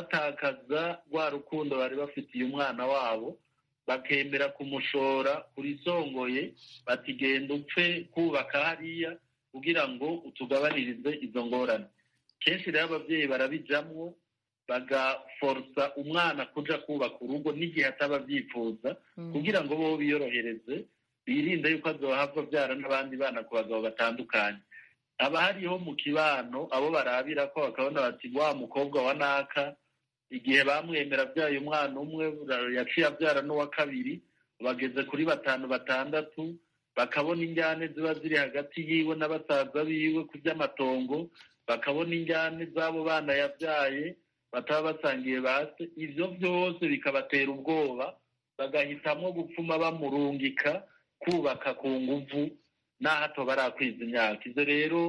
batakaza rwa rukundo bari bafitiye umwana wabo bakemera kumushora kurisongoye bati genda upfe kubaka hariya kugira ngo utugabanirize izo ngorane kenshi rero abavyeyi barabijamwo bagaforosa umwana kuja kubaka urugo n'igihe ataba avyifuza kugira ngo bo biyorohereze birinde yuko azohava avyara n'abandi bana ku bagabo batandukanye haba hariho mu kibano abo barabira ko bakabona bati wa mukobwa wa naka igihe bamwemera abyaye umwana umwe yaciye abyara n'uwa kabiri bageze kuri batanu batandatu bakabona injyane ziba ziri hagati yiwe na basaza biwe ku by'amatongo bakabona injyane z'abo bana yabyaye bataba basangiye base ivyo byose bikabatera ubwoba bagahitamo gupfuma bamurungika kubaka ku nguvu n'aho atoba arakwiza imyaka ivyo rero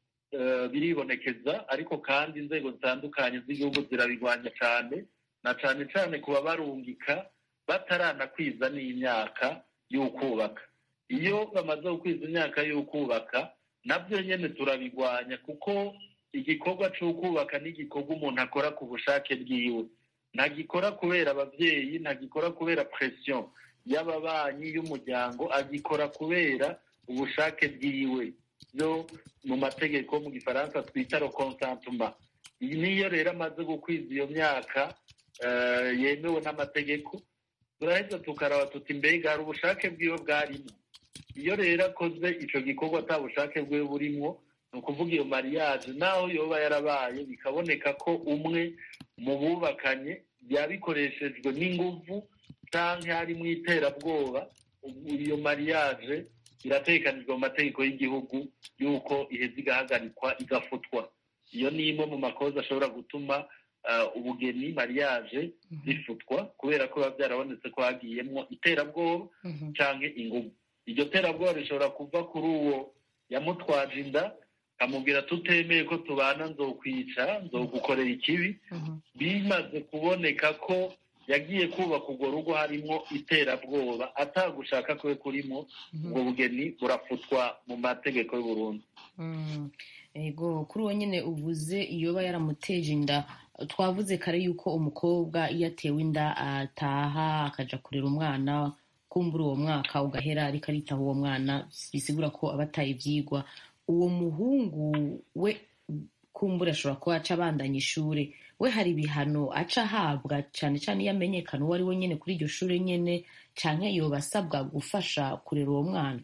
eh, biribonekeza ariko kandi inzego zitandukanye z'igihugu zirabigwanya cane na cane cane kuba barungika bataranakwiza n'imyaka y'ukubaka iyo bamaze gukwiza imyaka y'ukubaka nabyo nyene turabigwanya kuko igikorwa c'ukubaka ni igikorwa umuntu akora ku bushake bwiwe ntagikora kubera abavyeyi ntagikora kubera pression y'ababanyi y'umuryango agikora kubera ubushake bwiwe byo mu mategeko mu gifaransa twita le consentement niyo rero amaze gukwiza iyo myaka eh, yemewe n'amategeko turaheza tukaraba tuti mbega hari ubushake bwiwe bwarimo iyo rero akoze ico gikorwa ata bushake bwiwe burimwo ni ukuvuga iyo mariage naho yoba yarabaye bikaboneka ko umwe mu bubakanye yabikoreshejwe n'inguvu canke harimo iterabwoba ubu iyo mariage iratekanijwe mu mategeko y'igihugu y'uko iheza igahagarikwa igafutwa iyo ni imwe mu makoza ashobora gutuma uh, ubugeni mariage zifutwa kubera ko biba byarabonetse ko hagiyemwo iterabwoba canke inguvu iryo terabwoba rishobora kuva kuri uwo yamutwaje inda amubwira tutemeye ko tubana nzokwica nzogukorera ikibi bimaze kuboneka ko yagiye kubaka urwo rugo harimo iterabwoba atagushaka kwe kurimo ubwo bugeni burafutwa mu mategeko y'uburundi Mm. ego kuri uwo nyine uvuze iyoba yaramuteje inda twavuze kare yuko umukobwa iyo atewe inda ataha akaja kurera umwana kumbura uwo mwaka ugahera ariko aritaho uwo mwana bisigura ko aba ataye ivyigwa uwo muhungu we kumbura ashobora kuba aca abandanya ishure we hari ibihano aca ahabwa cane cane iyo amenyekana uwo ari we nyene kuri iryo shure nyene canke yoba asabwa gufasha kurera uwo mwana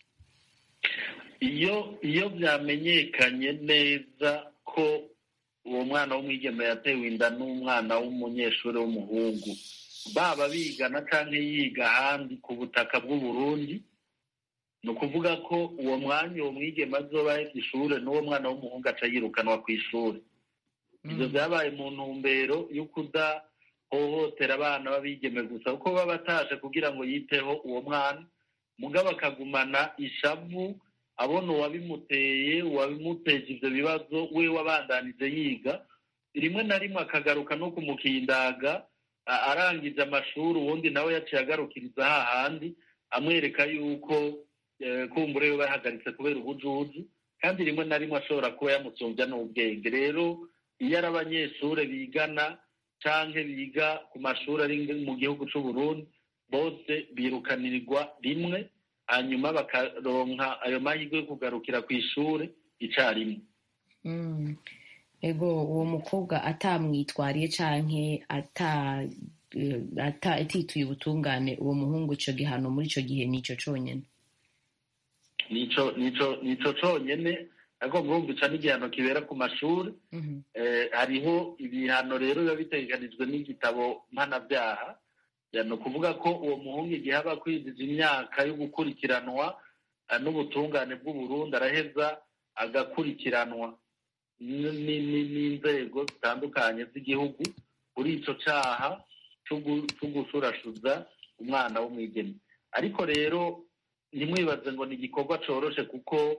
iyo iyo byamenyekanye neza ko uwo mwana w'umwigeme yatewe inda n'umwana w'umunyeshuri w'umuhungu baba bigana cyangwa yiga ahandi ku butaka bw'uburundi ni ukuvuga ko uwo mwanya uwo mwigeme azoba ahetse ishuri n'uwo mwana w'umuhungu aca yirukanwa ku ishuri ibyo byabaye mu ntumbero yo kudahohotera abana b'abigeme gusa kuko baba bataje kugira ngo yiteho uwo mwana mugabo akagumana ishavu abona uwabimuteye uwabimuteje ibyo bibazo we wabandanije yiga rimwe na rimwe akagaruka no kumukindaga a- arangije amashuri ubundi nawe yaciye agarukiriza hahandi amwereka yuko eh, kumbure we bahagaritse kubera ubujuju kandi rimwe na rimwe ashobora kuba yamusumbya n'ubwenge rero iyo ari abanyeshuri bigana canke biga ku mashuri ari mu gihugu c'u Burundi bose birukanirwa rimwe hanyuma bakaronka ayo mahirwe yo kugarukira ku ishuri icarimwe Mm. ego uwo mukobwa atamwitwariye canke ata eh, ata atituye ubutungane uwo muhungu ico gihano muri ico gihe nico conyene nico nico nico conyene ariko murumvica n'igihano kibera ku mashuri Mhm. eh, hariho ibihano rero biba bitegekanijwe n'igitabo mpanabyaha Ya, ni ukuvuga ko uwo muhungu igihe aba akwiziza imyaka yo gukurikiranwa eh, n'ubutungane bw'uburundi araheza agakurikiranwa n- n- n- n'inzego zitandukanye z'igihugu kuri ico caha co gu- co gushurashuza umwana w'umwigeme ariko rero ntimwibaze ngo ni igikorwa coroshe kuko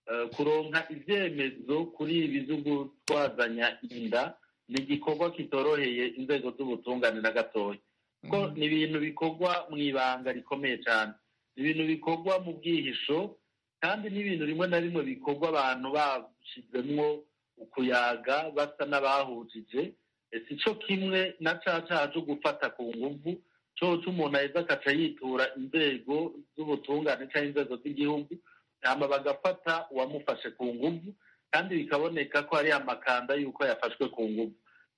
eh, kuronka ivyemezo kuri ibi vyo gutwazanya inda ni igikorwa kitoroheye inzego z'ubutungane na gatoya kuko ni ibintu bikorwa mu ibanga rikomeye cyane ni ibintu bikorwa mu bwihisho kandi n'ibintu rimwe na rimwe bikorwa abantu bashyizemwo ukuyaga basa n'abahujije si cyo kimwe na ca caha cyo gufata ku nguvu coco umuntu aheza akaca yitura inzego z'ubutungane cyangwa inzego z'igihugu hama bagafata uwamufashe ku nguvu kandi bikaboneka ko hari amakanda y'uko yafashwe ku nguvu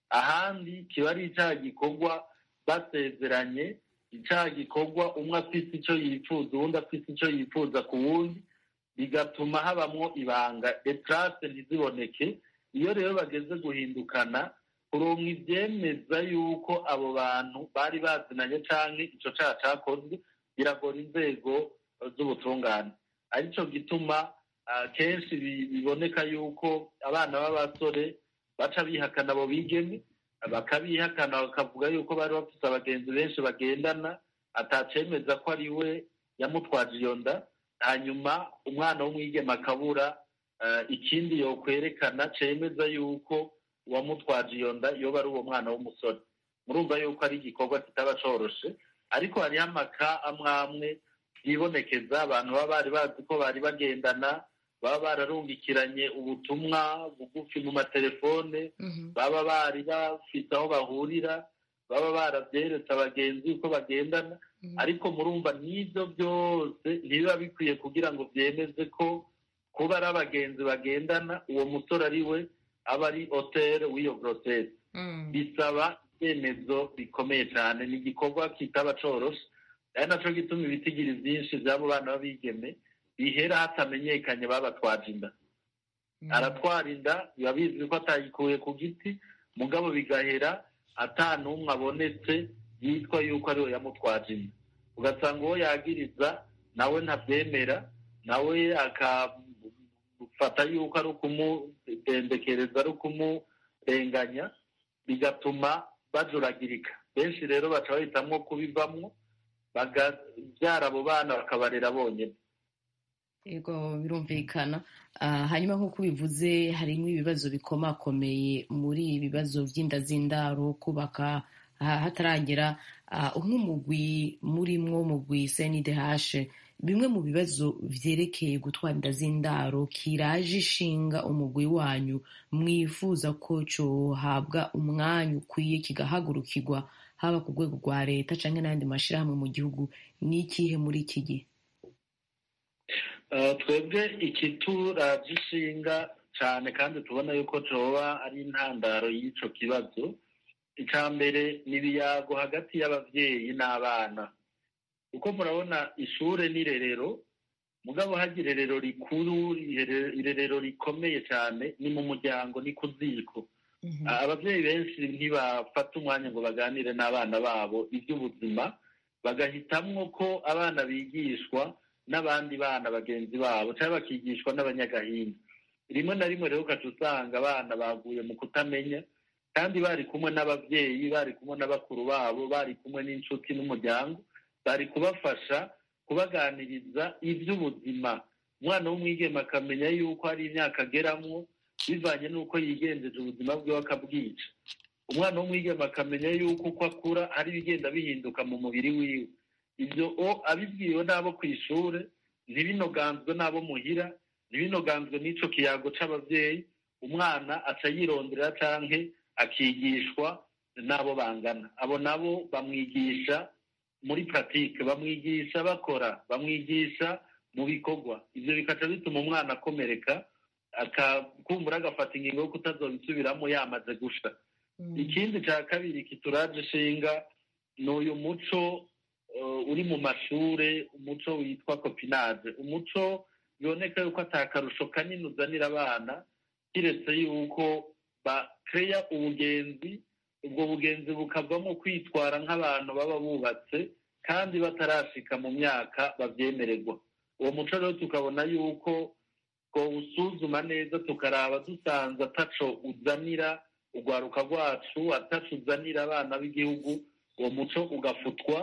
ahandi kiba ari icyaha gikorwa basezeranye icyaha gikorwa umwe afite icyo yifuza uwundi afite icyo yifuza ku wundi bigatuma habamwo ibanga detarase ntiziboneke iyo rero bageze guhindukana kuronka ibyemeza yuko abo bantu bari bazinanye canke ico caha cakozwe biragora inzego z'ubutungane arico gituma ah, kenshi bi- biboneka yuko abana b'abasore baca bihakana abo bigeme bakabihakana bakavuga yuko bari bafite abagenzi benshi bagendana atacemeza ko ari we yamutwaje iyo nda hanyuma umwana w'umwigeme akabura eh, ikindi yokwerekana cemeza yuko uwamutwaje iyo nda yoba ari uwo mwana w'umusore murumva yuko ari igikorwa kitaba coroshe ariko hariho amaka amwe amwe yibonekeza abantu baba bari bazi ko bari bagendana baba bararungikiranye ubutumwa bugufi mu matelefone baba bari bafite aho bahurira baba barabyeretse abagenzi uko bagendana ariko murumva n'ibyo byose ntibiba bikwiye kugira ngo byemeze ko kuba ari abagenzi bagendana uwo musore ari we aba ari hoteli w'iyo gorosesi bisaba ibyemezo bikomeye cyane ni igikorwa kitaba coroshe ari nacyo gituma ibitigiri byinshi by'abo bana b'abigeme bihera hatamenyekanye babatwaje inda aratwara inda biba bizwi ko atayikuye ku giti mugabo bigahera ata n'umwe abonetse yitwa yuko ariwe yamutwaje inda ugasanga uwo yagiriza nawe ntabyemera nawe akafata yuko ari ukumudendekereza ari ukumurenganya bigatuma bajuragirika benshi rero baca bahitamwo kubivamwo bakabyara abo bana bakabarera bonyine yego birumvikana Ah, hanyuma nk'uko ubivuze harimo ibibazo bikomakomeye muri ibi bibazo by'inda z'indaro kubaka ah, hataragera ah, nk'umugwi murimwo umugwi CNDH bimwe mu bibazo vyerekeye gutwara inda z'indaro kiraje ishinga umugwi wanyu mwifuza ko cohabwa umwanya ukwiye kigahagurukirwa haba ku rwego rwa leta canke n'ayandi mashirahamwe mu gihugu ni ikihe muri iki gihe Eh, twebwe ikituraje ishinga cyane kandi tubona yuko coba ari intandaro y'ico kibazo icya mbere ni ibiyago hagati y'abavyeyi n'abana kuko murabona ishure n'irerero mugabo hagira irerero rikuru irere- irerero rikomeye cyane ni mu muryango ni ku ziko Ah, abavyeyi benshi ntibafata umwanya ngo baganire n'abana babo iby'ubuzima bagahitamwo ko abana bigishwa n'abandi bana bagenzi babo cyangwa bakigishwa n'abanyagahinda rimwe na rimwe rero ukaca usanga abana baguye mu kutamenya kandi bari kumwe n'ababyeyi bari kumwe n'abakuru babo bari kumwe n'inshuti n'umuryango bari kubafasha kubaganiriza iby'ubuzima umwana w'umwigeme akamenya yuko hari imyaka ageramwo bivanye n'uko yigenjeje ubuzima bwiwe akabwica umwana w'umwigeme akamenya yuko uko akura hari ibigenda bihinduka mu mubiri wiwe ibyo o abibwiwe n'abo ku ishuri ntibinoganzwe n'abo muhira ntibinoganzwe n'ico kiyago c'abavyeyi umwana aca yirondera canke akigishwa n'abo bangana abo nabo bamwigisha muri pratique bamwigisha bakora bamwigisha mu bikorwa ivyo bikaca bituma umwana akomereka akakumbura agafata ingingo yo kutazobisubiramo yamaze gusha ikindi cya kabiri kituraje ishinga ni uyu muco uh, uri mu mashure umuco witwa kopinage umuco biboneka yuko atakarusho kanini uzanira abana kiretse yuko bakeya ubugenzi ubwo bugenzi bukavamo kwitwara nk'abantu baba bubatse kandi batarashika mu myaka babyemererwa uwo muco rero tukabona yuko usuzuma neza tukaraba dusanze ataco uzanira urwaruka rwacu ataco uzanira abana b'igihugu uwo muco ugafutwa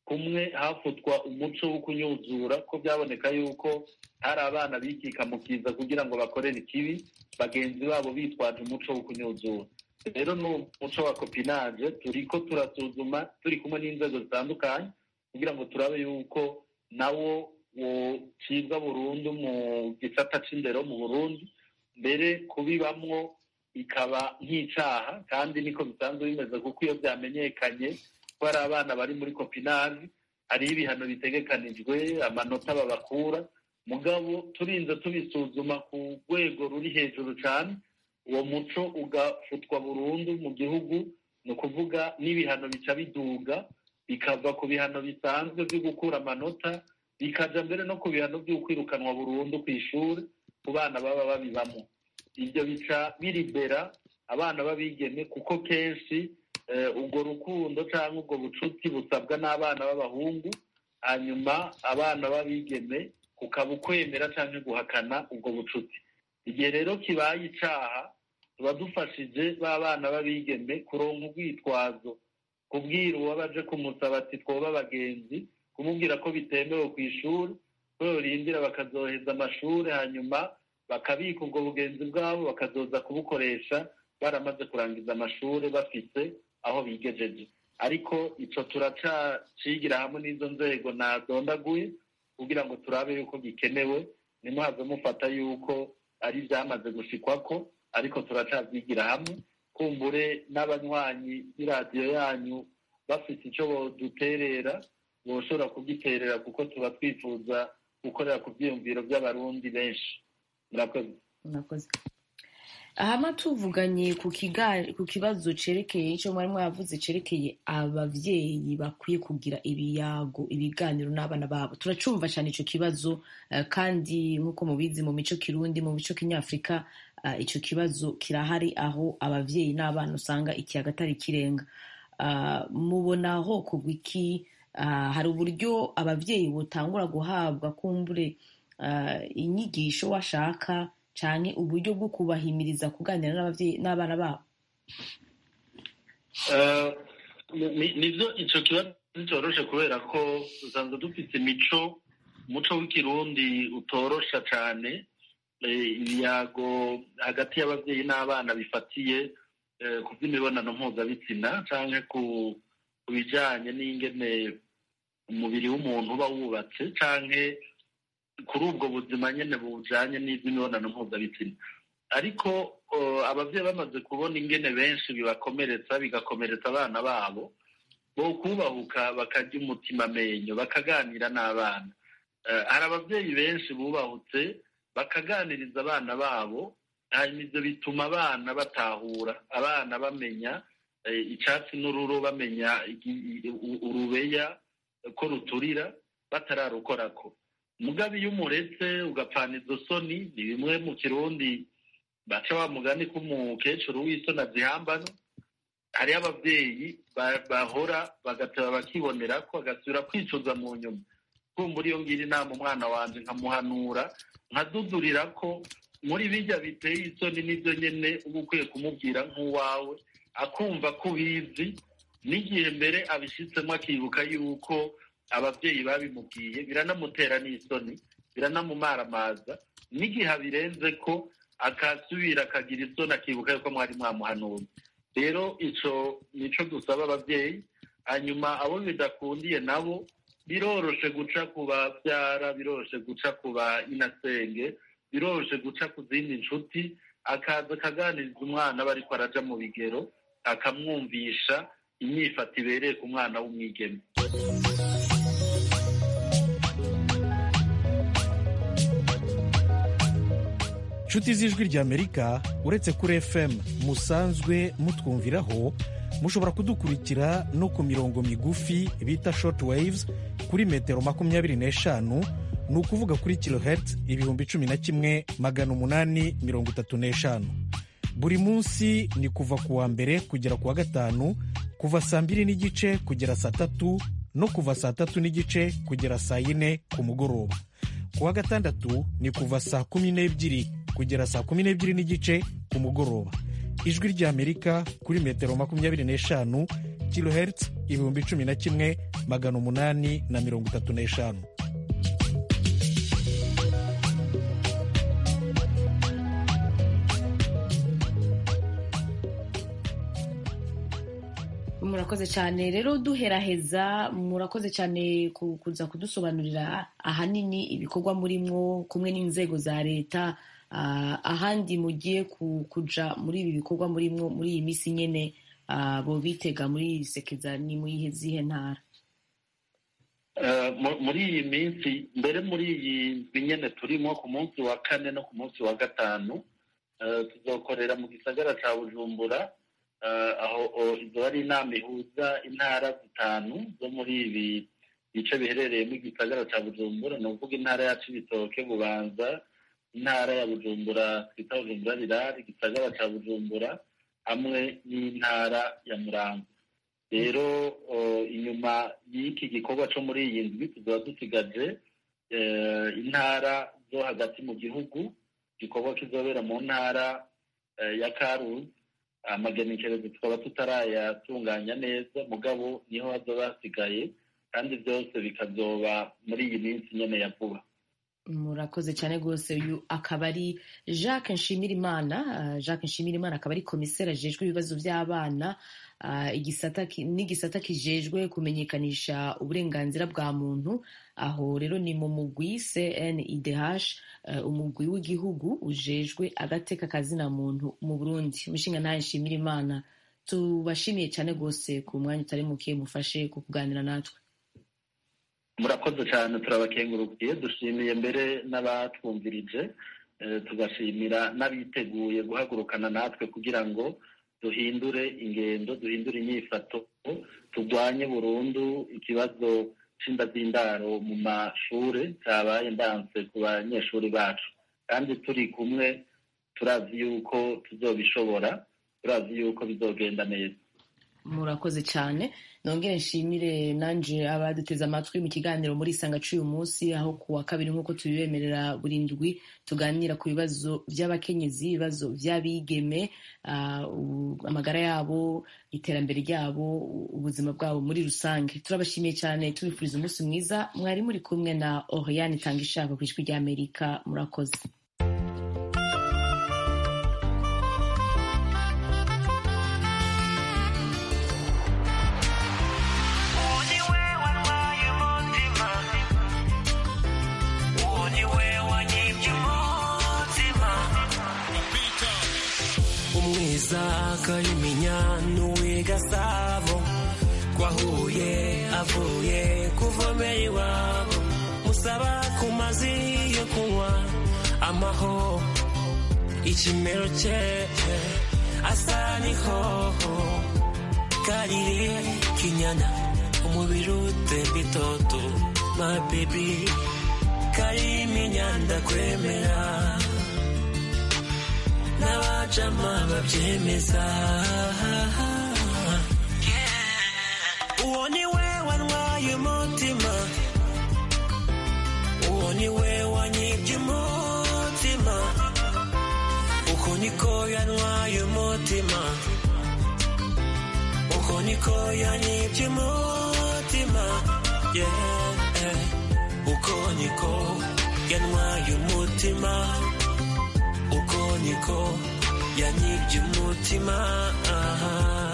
kumwe hafutwa umuco wo kunyuzura ko byaboneka yuko hari abana bikika mu kiza kugira ngo bakorere ikibi bagenzi babo bitwaje umuco wo kunyuzura rero ni umuco wa kopinage turi ko turasuzuma turi kumwe n'inzego zitandukanye kugira ngo turabe yuko nawo wocibwa burundu mu gisata c'indero mu burundi mbere kubibamwo ikaba nk'icaha kandi niko bisanzwe bimeze kuko iyo byamenyekanye ko hari abana bari muri kopinage hariho ibihano bitegekanijwe amanota babakura mugabo turinze tubisuzuma ku rwego ruri hejuru cyane uwo muco ugafutwa burundu mu gihugu ni ukuvuga n'ibihano bica biduga bikava ku bihano bisanzwe byo gukura amanota bikaja mbere no ku bihano by'ukwirukanwa burundu ku ishuri ku bana baba babibamo ibyo bica biribera abana b'abigeme kuko kenshi ubwo rukundo cyangwa ubwo bucuti busabwa n'abana b'abahungu hanyuma abana b'abigeme kukaba ukwemera cyangwa guhakana ubwo bucuti igihe rero kibaye icaha tuba dufashije ba bana b'abigeme kuronka urwitwazo kubwira uwabaje kumusaba ati twoba abagenzi kumubwira ko bitemewe ku ishuri ko yorindira bakazoheza amashuri hanyuma bakabika ubwo bugenzi bwabo bakazoza kubukoresha baramaze kurangiza amashuri bafite aho bigejeje ariko icyo turacacigira hamwe n'izo nzego nadondaguye kugira ngo turabe yuko gikenewe nimuhaze mufata yuko ari ibyamaze gushikwako ariko turacabyigira hamwe kumbure n'abanywanyi b'iradiyo yanyu bafite icyo duterera boshobora kugiterera kuko tuba twifuza gukorera ku byiyumviro by'abarundi benshi murakoze murakoze ahama tuvuganye ku kibazo cerekeye icyo mwari mwavuze cerekeye abavyeyi bakwiye kugira ibiyago ibiganiro n'abana babo turacumva cyane ico kibazo kandi nk'uko mubizi mu mico kirundi mu mico kinyafurika ico kibazo kirahari aho abavyeyi n'abana usanga ikiyaga atari kirenga mubona aho kugwa iki hari uburyo abavyeyi butangura guhabwa kumbure inyigisho washaka cyane uburyo bwo kubahimiriza kuganira n'ababyeyi n'abana babo nibyo icyo kibazo cyoroshe kubera ko usanzwe dufite imico umuco w'ikirundi utorosha cyane ibiyago hagati y'ababyeyi n'abana bifatiye ku by'imibonano mpuzabitsina cyangwa ku bijyanye n'ingene umubiri w'umuntu uba wubatse cyangwa kuri ubwo buzima nyine bujyanye n'iby'imibonano mpuzabitsina ariko ababyeyi bamaze kubona ingene benshi bibakomeretsa bigakomeretsa abana babo bo kubahuka bakajya umutima amenyo bakaganira n'abana hari ababyeyi benshi bubahutse bakaganiriza abana babo hanyuma ibyo bituma abana batahura abana bamenya icyatsi n'ururo bamenya urubeya ko ruturira batararukorako mugabe iyo umuretse ugapfana izo soni ni bimwe mu kirundi baca wa mugani k'umukecuru w'isoni azihambano hariyo ababyeyi bahora bagateba bakibonera ko bagasubira kwicuza mu nyuma kumbura iyo ngira inama umwana wanjye nkamuhanura nkadudurira ko muri bijya biteye isoni n'ibyo nyine uba ukwiye kumubwira nk'uwawe akumva ko ubizi n'igihe mbere abishyitsemo akibuka yuko ababyeyi babimubwiye biranamutera n'isoni biranamumaramaza n'igihe abirenze ko akasubira akagira isoni akibuka yuko mwari mwamuhanuye rero icyo nicyo dusaba ababyeyi hanyuma abo bidakundiye nabo biroroshe guca ku babyara biroroshe guca ku ba inasenge biroroshe guca ku zindi nshuti akaza akaganiriza umwana aba ariko araja mu bigero akamwumvisha imyifato ibereye ku mwana w'umwigeme inshuti z'ijwi ry'amerika uretse kuri fm musanzwe mutwumviraho mushobora kudukurikira no ku mirongo migufi bita short waves kuri metero makumyabiri n'eshanu ni ukuvuga kuri kilohertz ibihumbi cumi na kimwe magana umunani mirongo itatu n'eshanu buri munsi ni kuva ku wa mbere kugera ku wa gatanu kuva saa mbiri n'igice kugera saa tatu no kuva saa tatu n'igice kugera saa yine ku mugoroba ku wa gatandatu ni kuva saa kumi n'ebyiri kugera saa kumi n'ebyiri n'igice ku mugoroba ijwi ry'amerika kuri metero makumyabiri n'eshanu kilohertz ibihumbi cumi na kimwe magana umunani na mirongo itatu n'eshanu murakoze cyane rero duheraheza murakoze cyane ku- kuza kudusobanurira ahanini ibikorwa murimwo kumwe n'inzego za leta ah, ahandi mugiye ku- kuja muri ibi bikorwa murimwo muri iyi minsi nyene ah, bo bitega muri iri sekeza ni mu yihe zihe ntara Eh, mu- muri iyi minsi mbere muri iyi ndwi nyene turimo ku munsi wa kane no ku munsi wa gatanu eh, tuzokorera mu gisagara ca bujumbura eh, aho o- izo ari inama ihuza intara zitanu zo muri ibi bice biherereyemo igisagara ca bujumbura ni ukuvuga intara ya cibitoke bubanza intara ya bujumbura twita bujumbura rirari igisagara ca bujumbura hamwe n'intara ya murambo rero o, inyuma y'iki gikorwa cyo muri iyi ndwi tuzaba dusigaje eh, intara zo hagati mu gihugu igikorwa kizobera mu ntara eh, ya karuzi amagenekerezo tukaba tutarayatunganya neza mugabo niho hazoba hasigaye kandi byose bikazoba muri iyi minsi nyene ya vuba murakoze cyane rwose uyu akaba ari jacques nshimirimana Ah, jacques nshimirimana akaba ari komiseri ajejwe ibibazo by'abana ah, igisata ki- n'igisata kijejwe kumenyekanisha uburenganzira bwa muntu aho rero ni mu mugwi cnidh eh, umugwi w'igihugu ujejwe agateka kazina muntu mu burundi umushinga ntaye nshimirimana tubashimiye cyane rwose ku mwanya utari muke mufashe ku kuganira natwe murakoze cyane turabakengurukiye dushimiye mbere n'abatwumvirije eh, tugashimira n'abiteguye guhagurukana natwe kugira ngo duhindure ingendo duhindure inyifato turwanye burundu ikibazo c'inda z'indaro mu mashure cyabaye ndanse ku banyeshuri bacu kandi turi kumwe turazi yuko tuzobishobora turazi yuko bizogenda neza murakoze cyane nongere nshimire nanje abaduteze amatwi mu kiganiro muri isanga cy'uyu munsi aho ku wa kabiri nk'uko tubibemerera buri ndwi tuganira ku bibazo by'abakenyezi ibibazo by'abigeme ah, u- amagara yabo iterambere ryabo u- ubuzima bwabo muri rusange turabashimiye cyane tubifuriza umunsi mwiza mwari muri kumwe na oriane itanga ishaka ku ijwi ry'amerika murakoze umwiza akayimenya n'uwi gasabo twahuye avuye kuvomera iwabo musaba ku mazi yo kunywa amaho ikimero cye asa n'ihoho karire kinyana umubiri utemba itoto my baby kariminya ndakwemera n'abajama babyemeza uwo ni we wantwaye umutima uwo ni we wanyibye umutima uko niko yantwaye umutima uko niko yanyibye umutima yeah. uko niko yantwaye umutima uko niko yanyibye umutima aha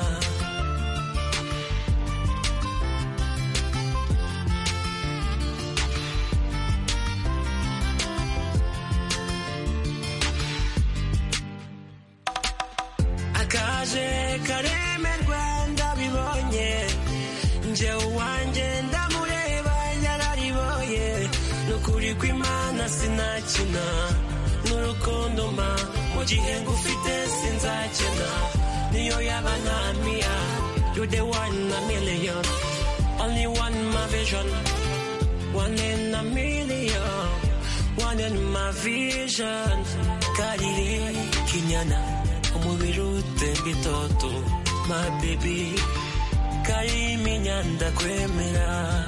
akaje karemerwa ndabibonye nje uwanjye ndamureba yarariboye nukuri kw'imana sinakina n'urukundo mba mu gihe ngufite sinzakena niyo yaba ntamiya you the one in a million only one my vision one in a million one in my vision karire kinyana umubiri utemba itoto my baby kariminya ndakwemera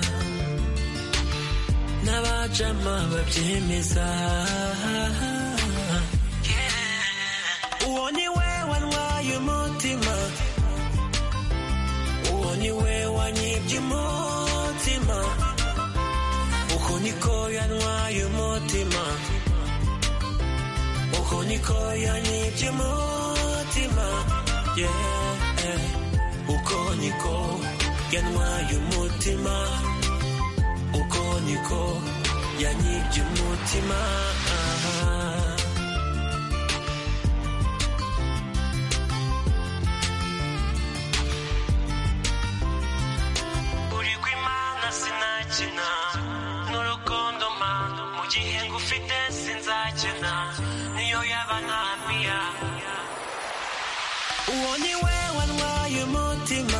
n'abajama babyemeza uwo ni we wantwaye umutima uwo ni we wanyibye umutima niko yantwaye umutima uko niko yanyibye umutima yeah. uko niko yantwaye umutima uko niko yanyibye umutima uri kw'imana sinakina n'urukundo mpa mu gihe ngufite sinzakena niyo yaba ntamiya uwo ni we wantwaye umutima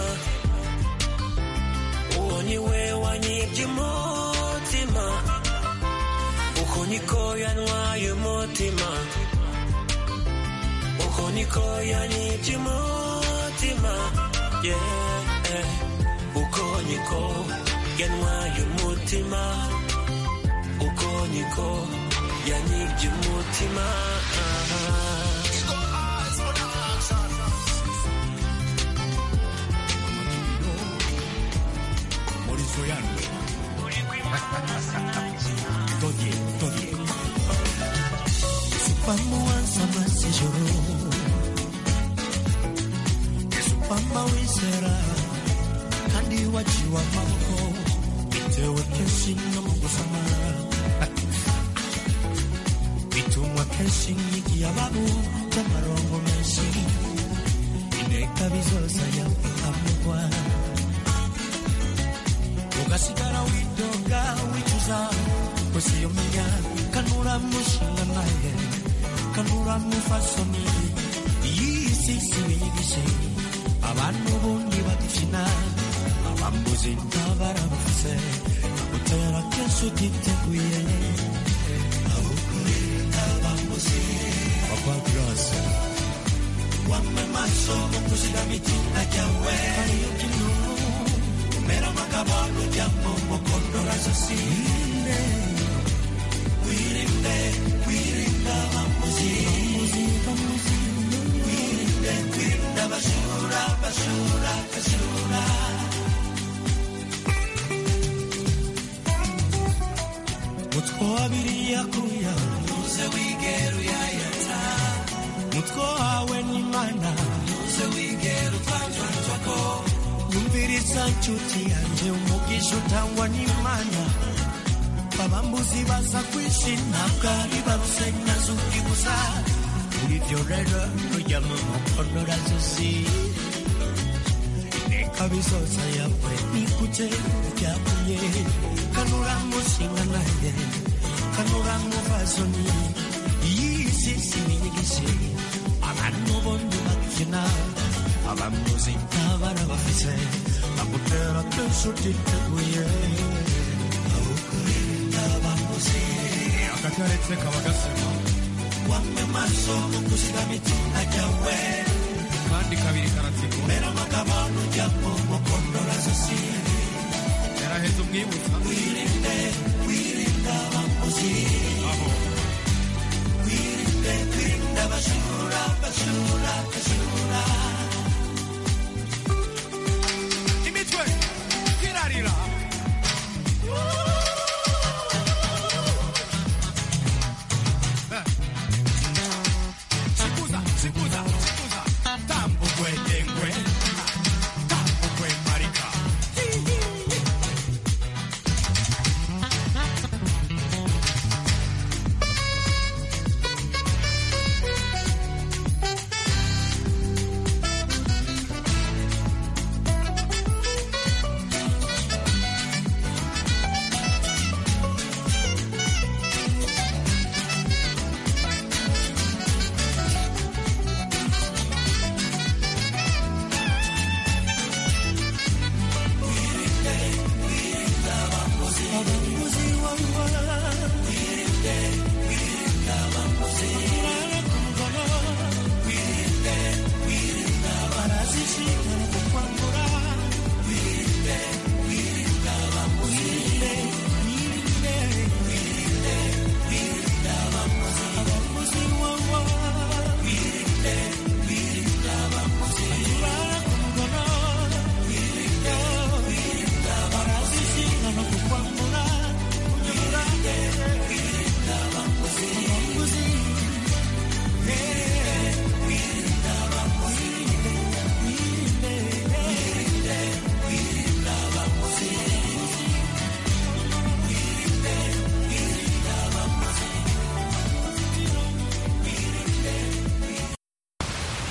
uwo ni we wanyibye umutima uko niko yantwaye umutima uko niko yanyibye umutima yeah. uko niko yantwaye umutima uko niko yanyibye umutima Morizo yangu Todie, todie Pamuanza masijoro Supama wisera kandi waciwe amaboko bitewe kenshi no mu gusamara bitumwa kenshi nyigiye ababu by'amarongo menshi inteka bizoza yakamugwa ugasigara widoga wicuza gusa iyo menya kanura mushinga naye kanura mufasoni iyi si si binyigishe abantu bundi bagifina abambuzi ntabarabufise gutera kenshi utiteguye abambuzi Papa Grace wamwe maso mu kuzigama itunga ryawe hariyo kinu umera amagabano ujya mu mukondora zosi wirinde wirinde abambuzi wirinde wirinde abajura abajura abajura mutwe wabiri yakuya ntuze wigera uyayata mutwe wawe n'imana ntuze wigera utwanjwanjwako yumviriza nshuti yanjye umugisha utangwa n'imana abambuzi baza kwishima bwari barusenya zuki gusa muri byo rero rujya mu mukonora zosi inteka bizoza yawe nikuje ryakuye kanura mushinga naye kanura muvazoni iyi si sinyigishe abantu bondi bakina abamuzi ntabara bafise bagutera kenshi utiteguye abamuzi akataretse kaba gasema wamwe maso mu kuzigama itunga ryawe kandi kabiri karatsiko mbere amagabano ujya mu mukondora zosi yaraheze umwibutsa wirinde wirinde abamuzi aho wirinde wirinde abajura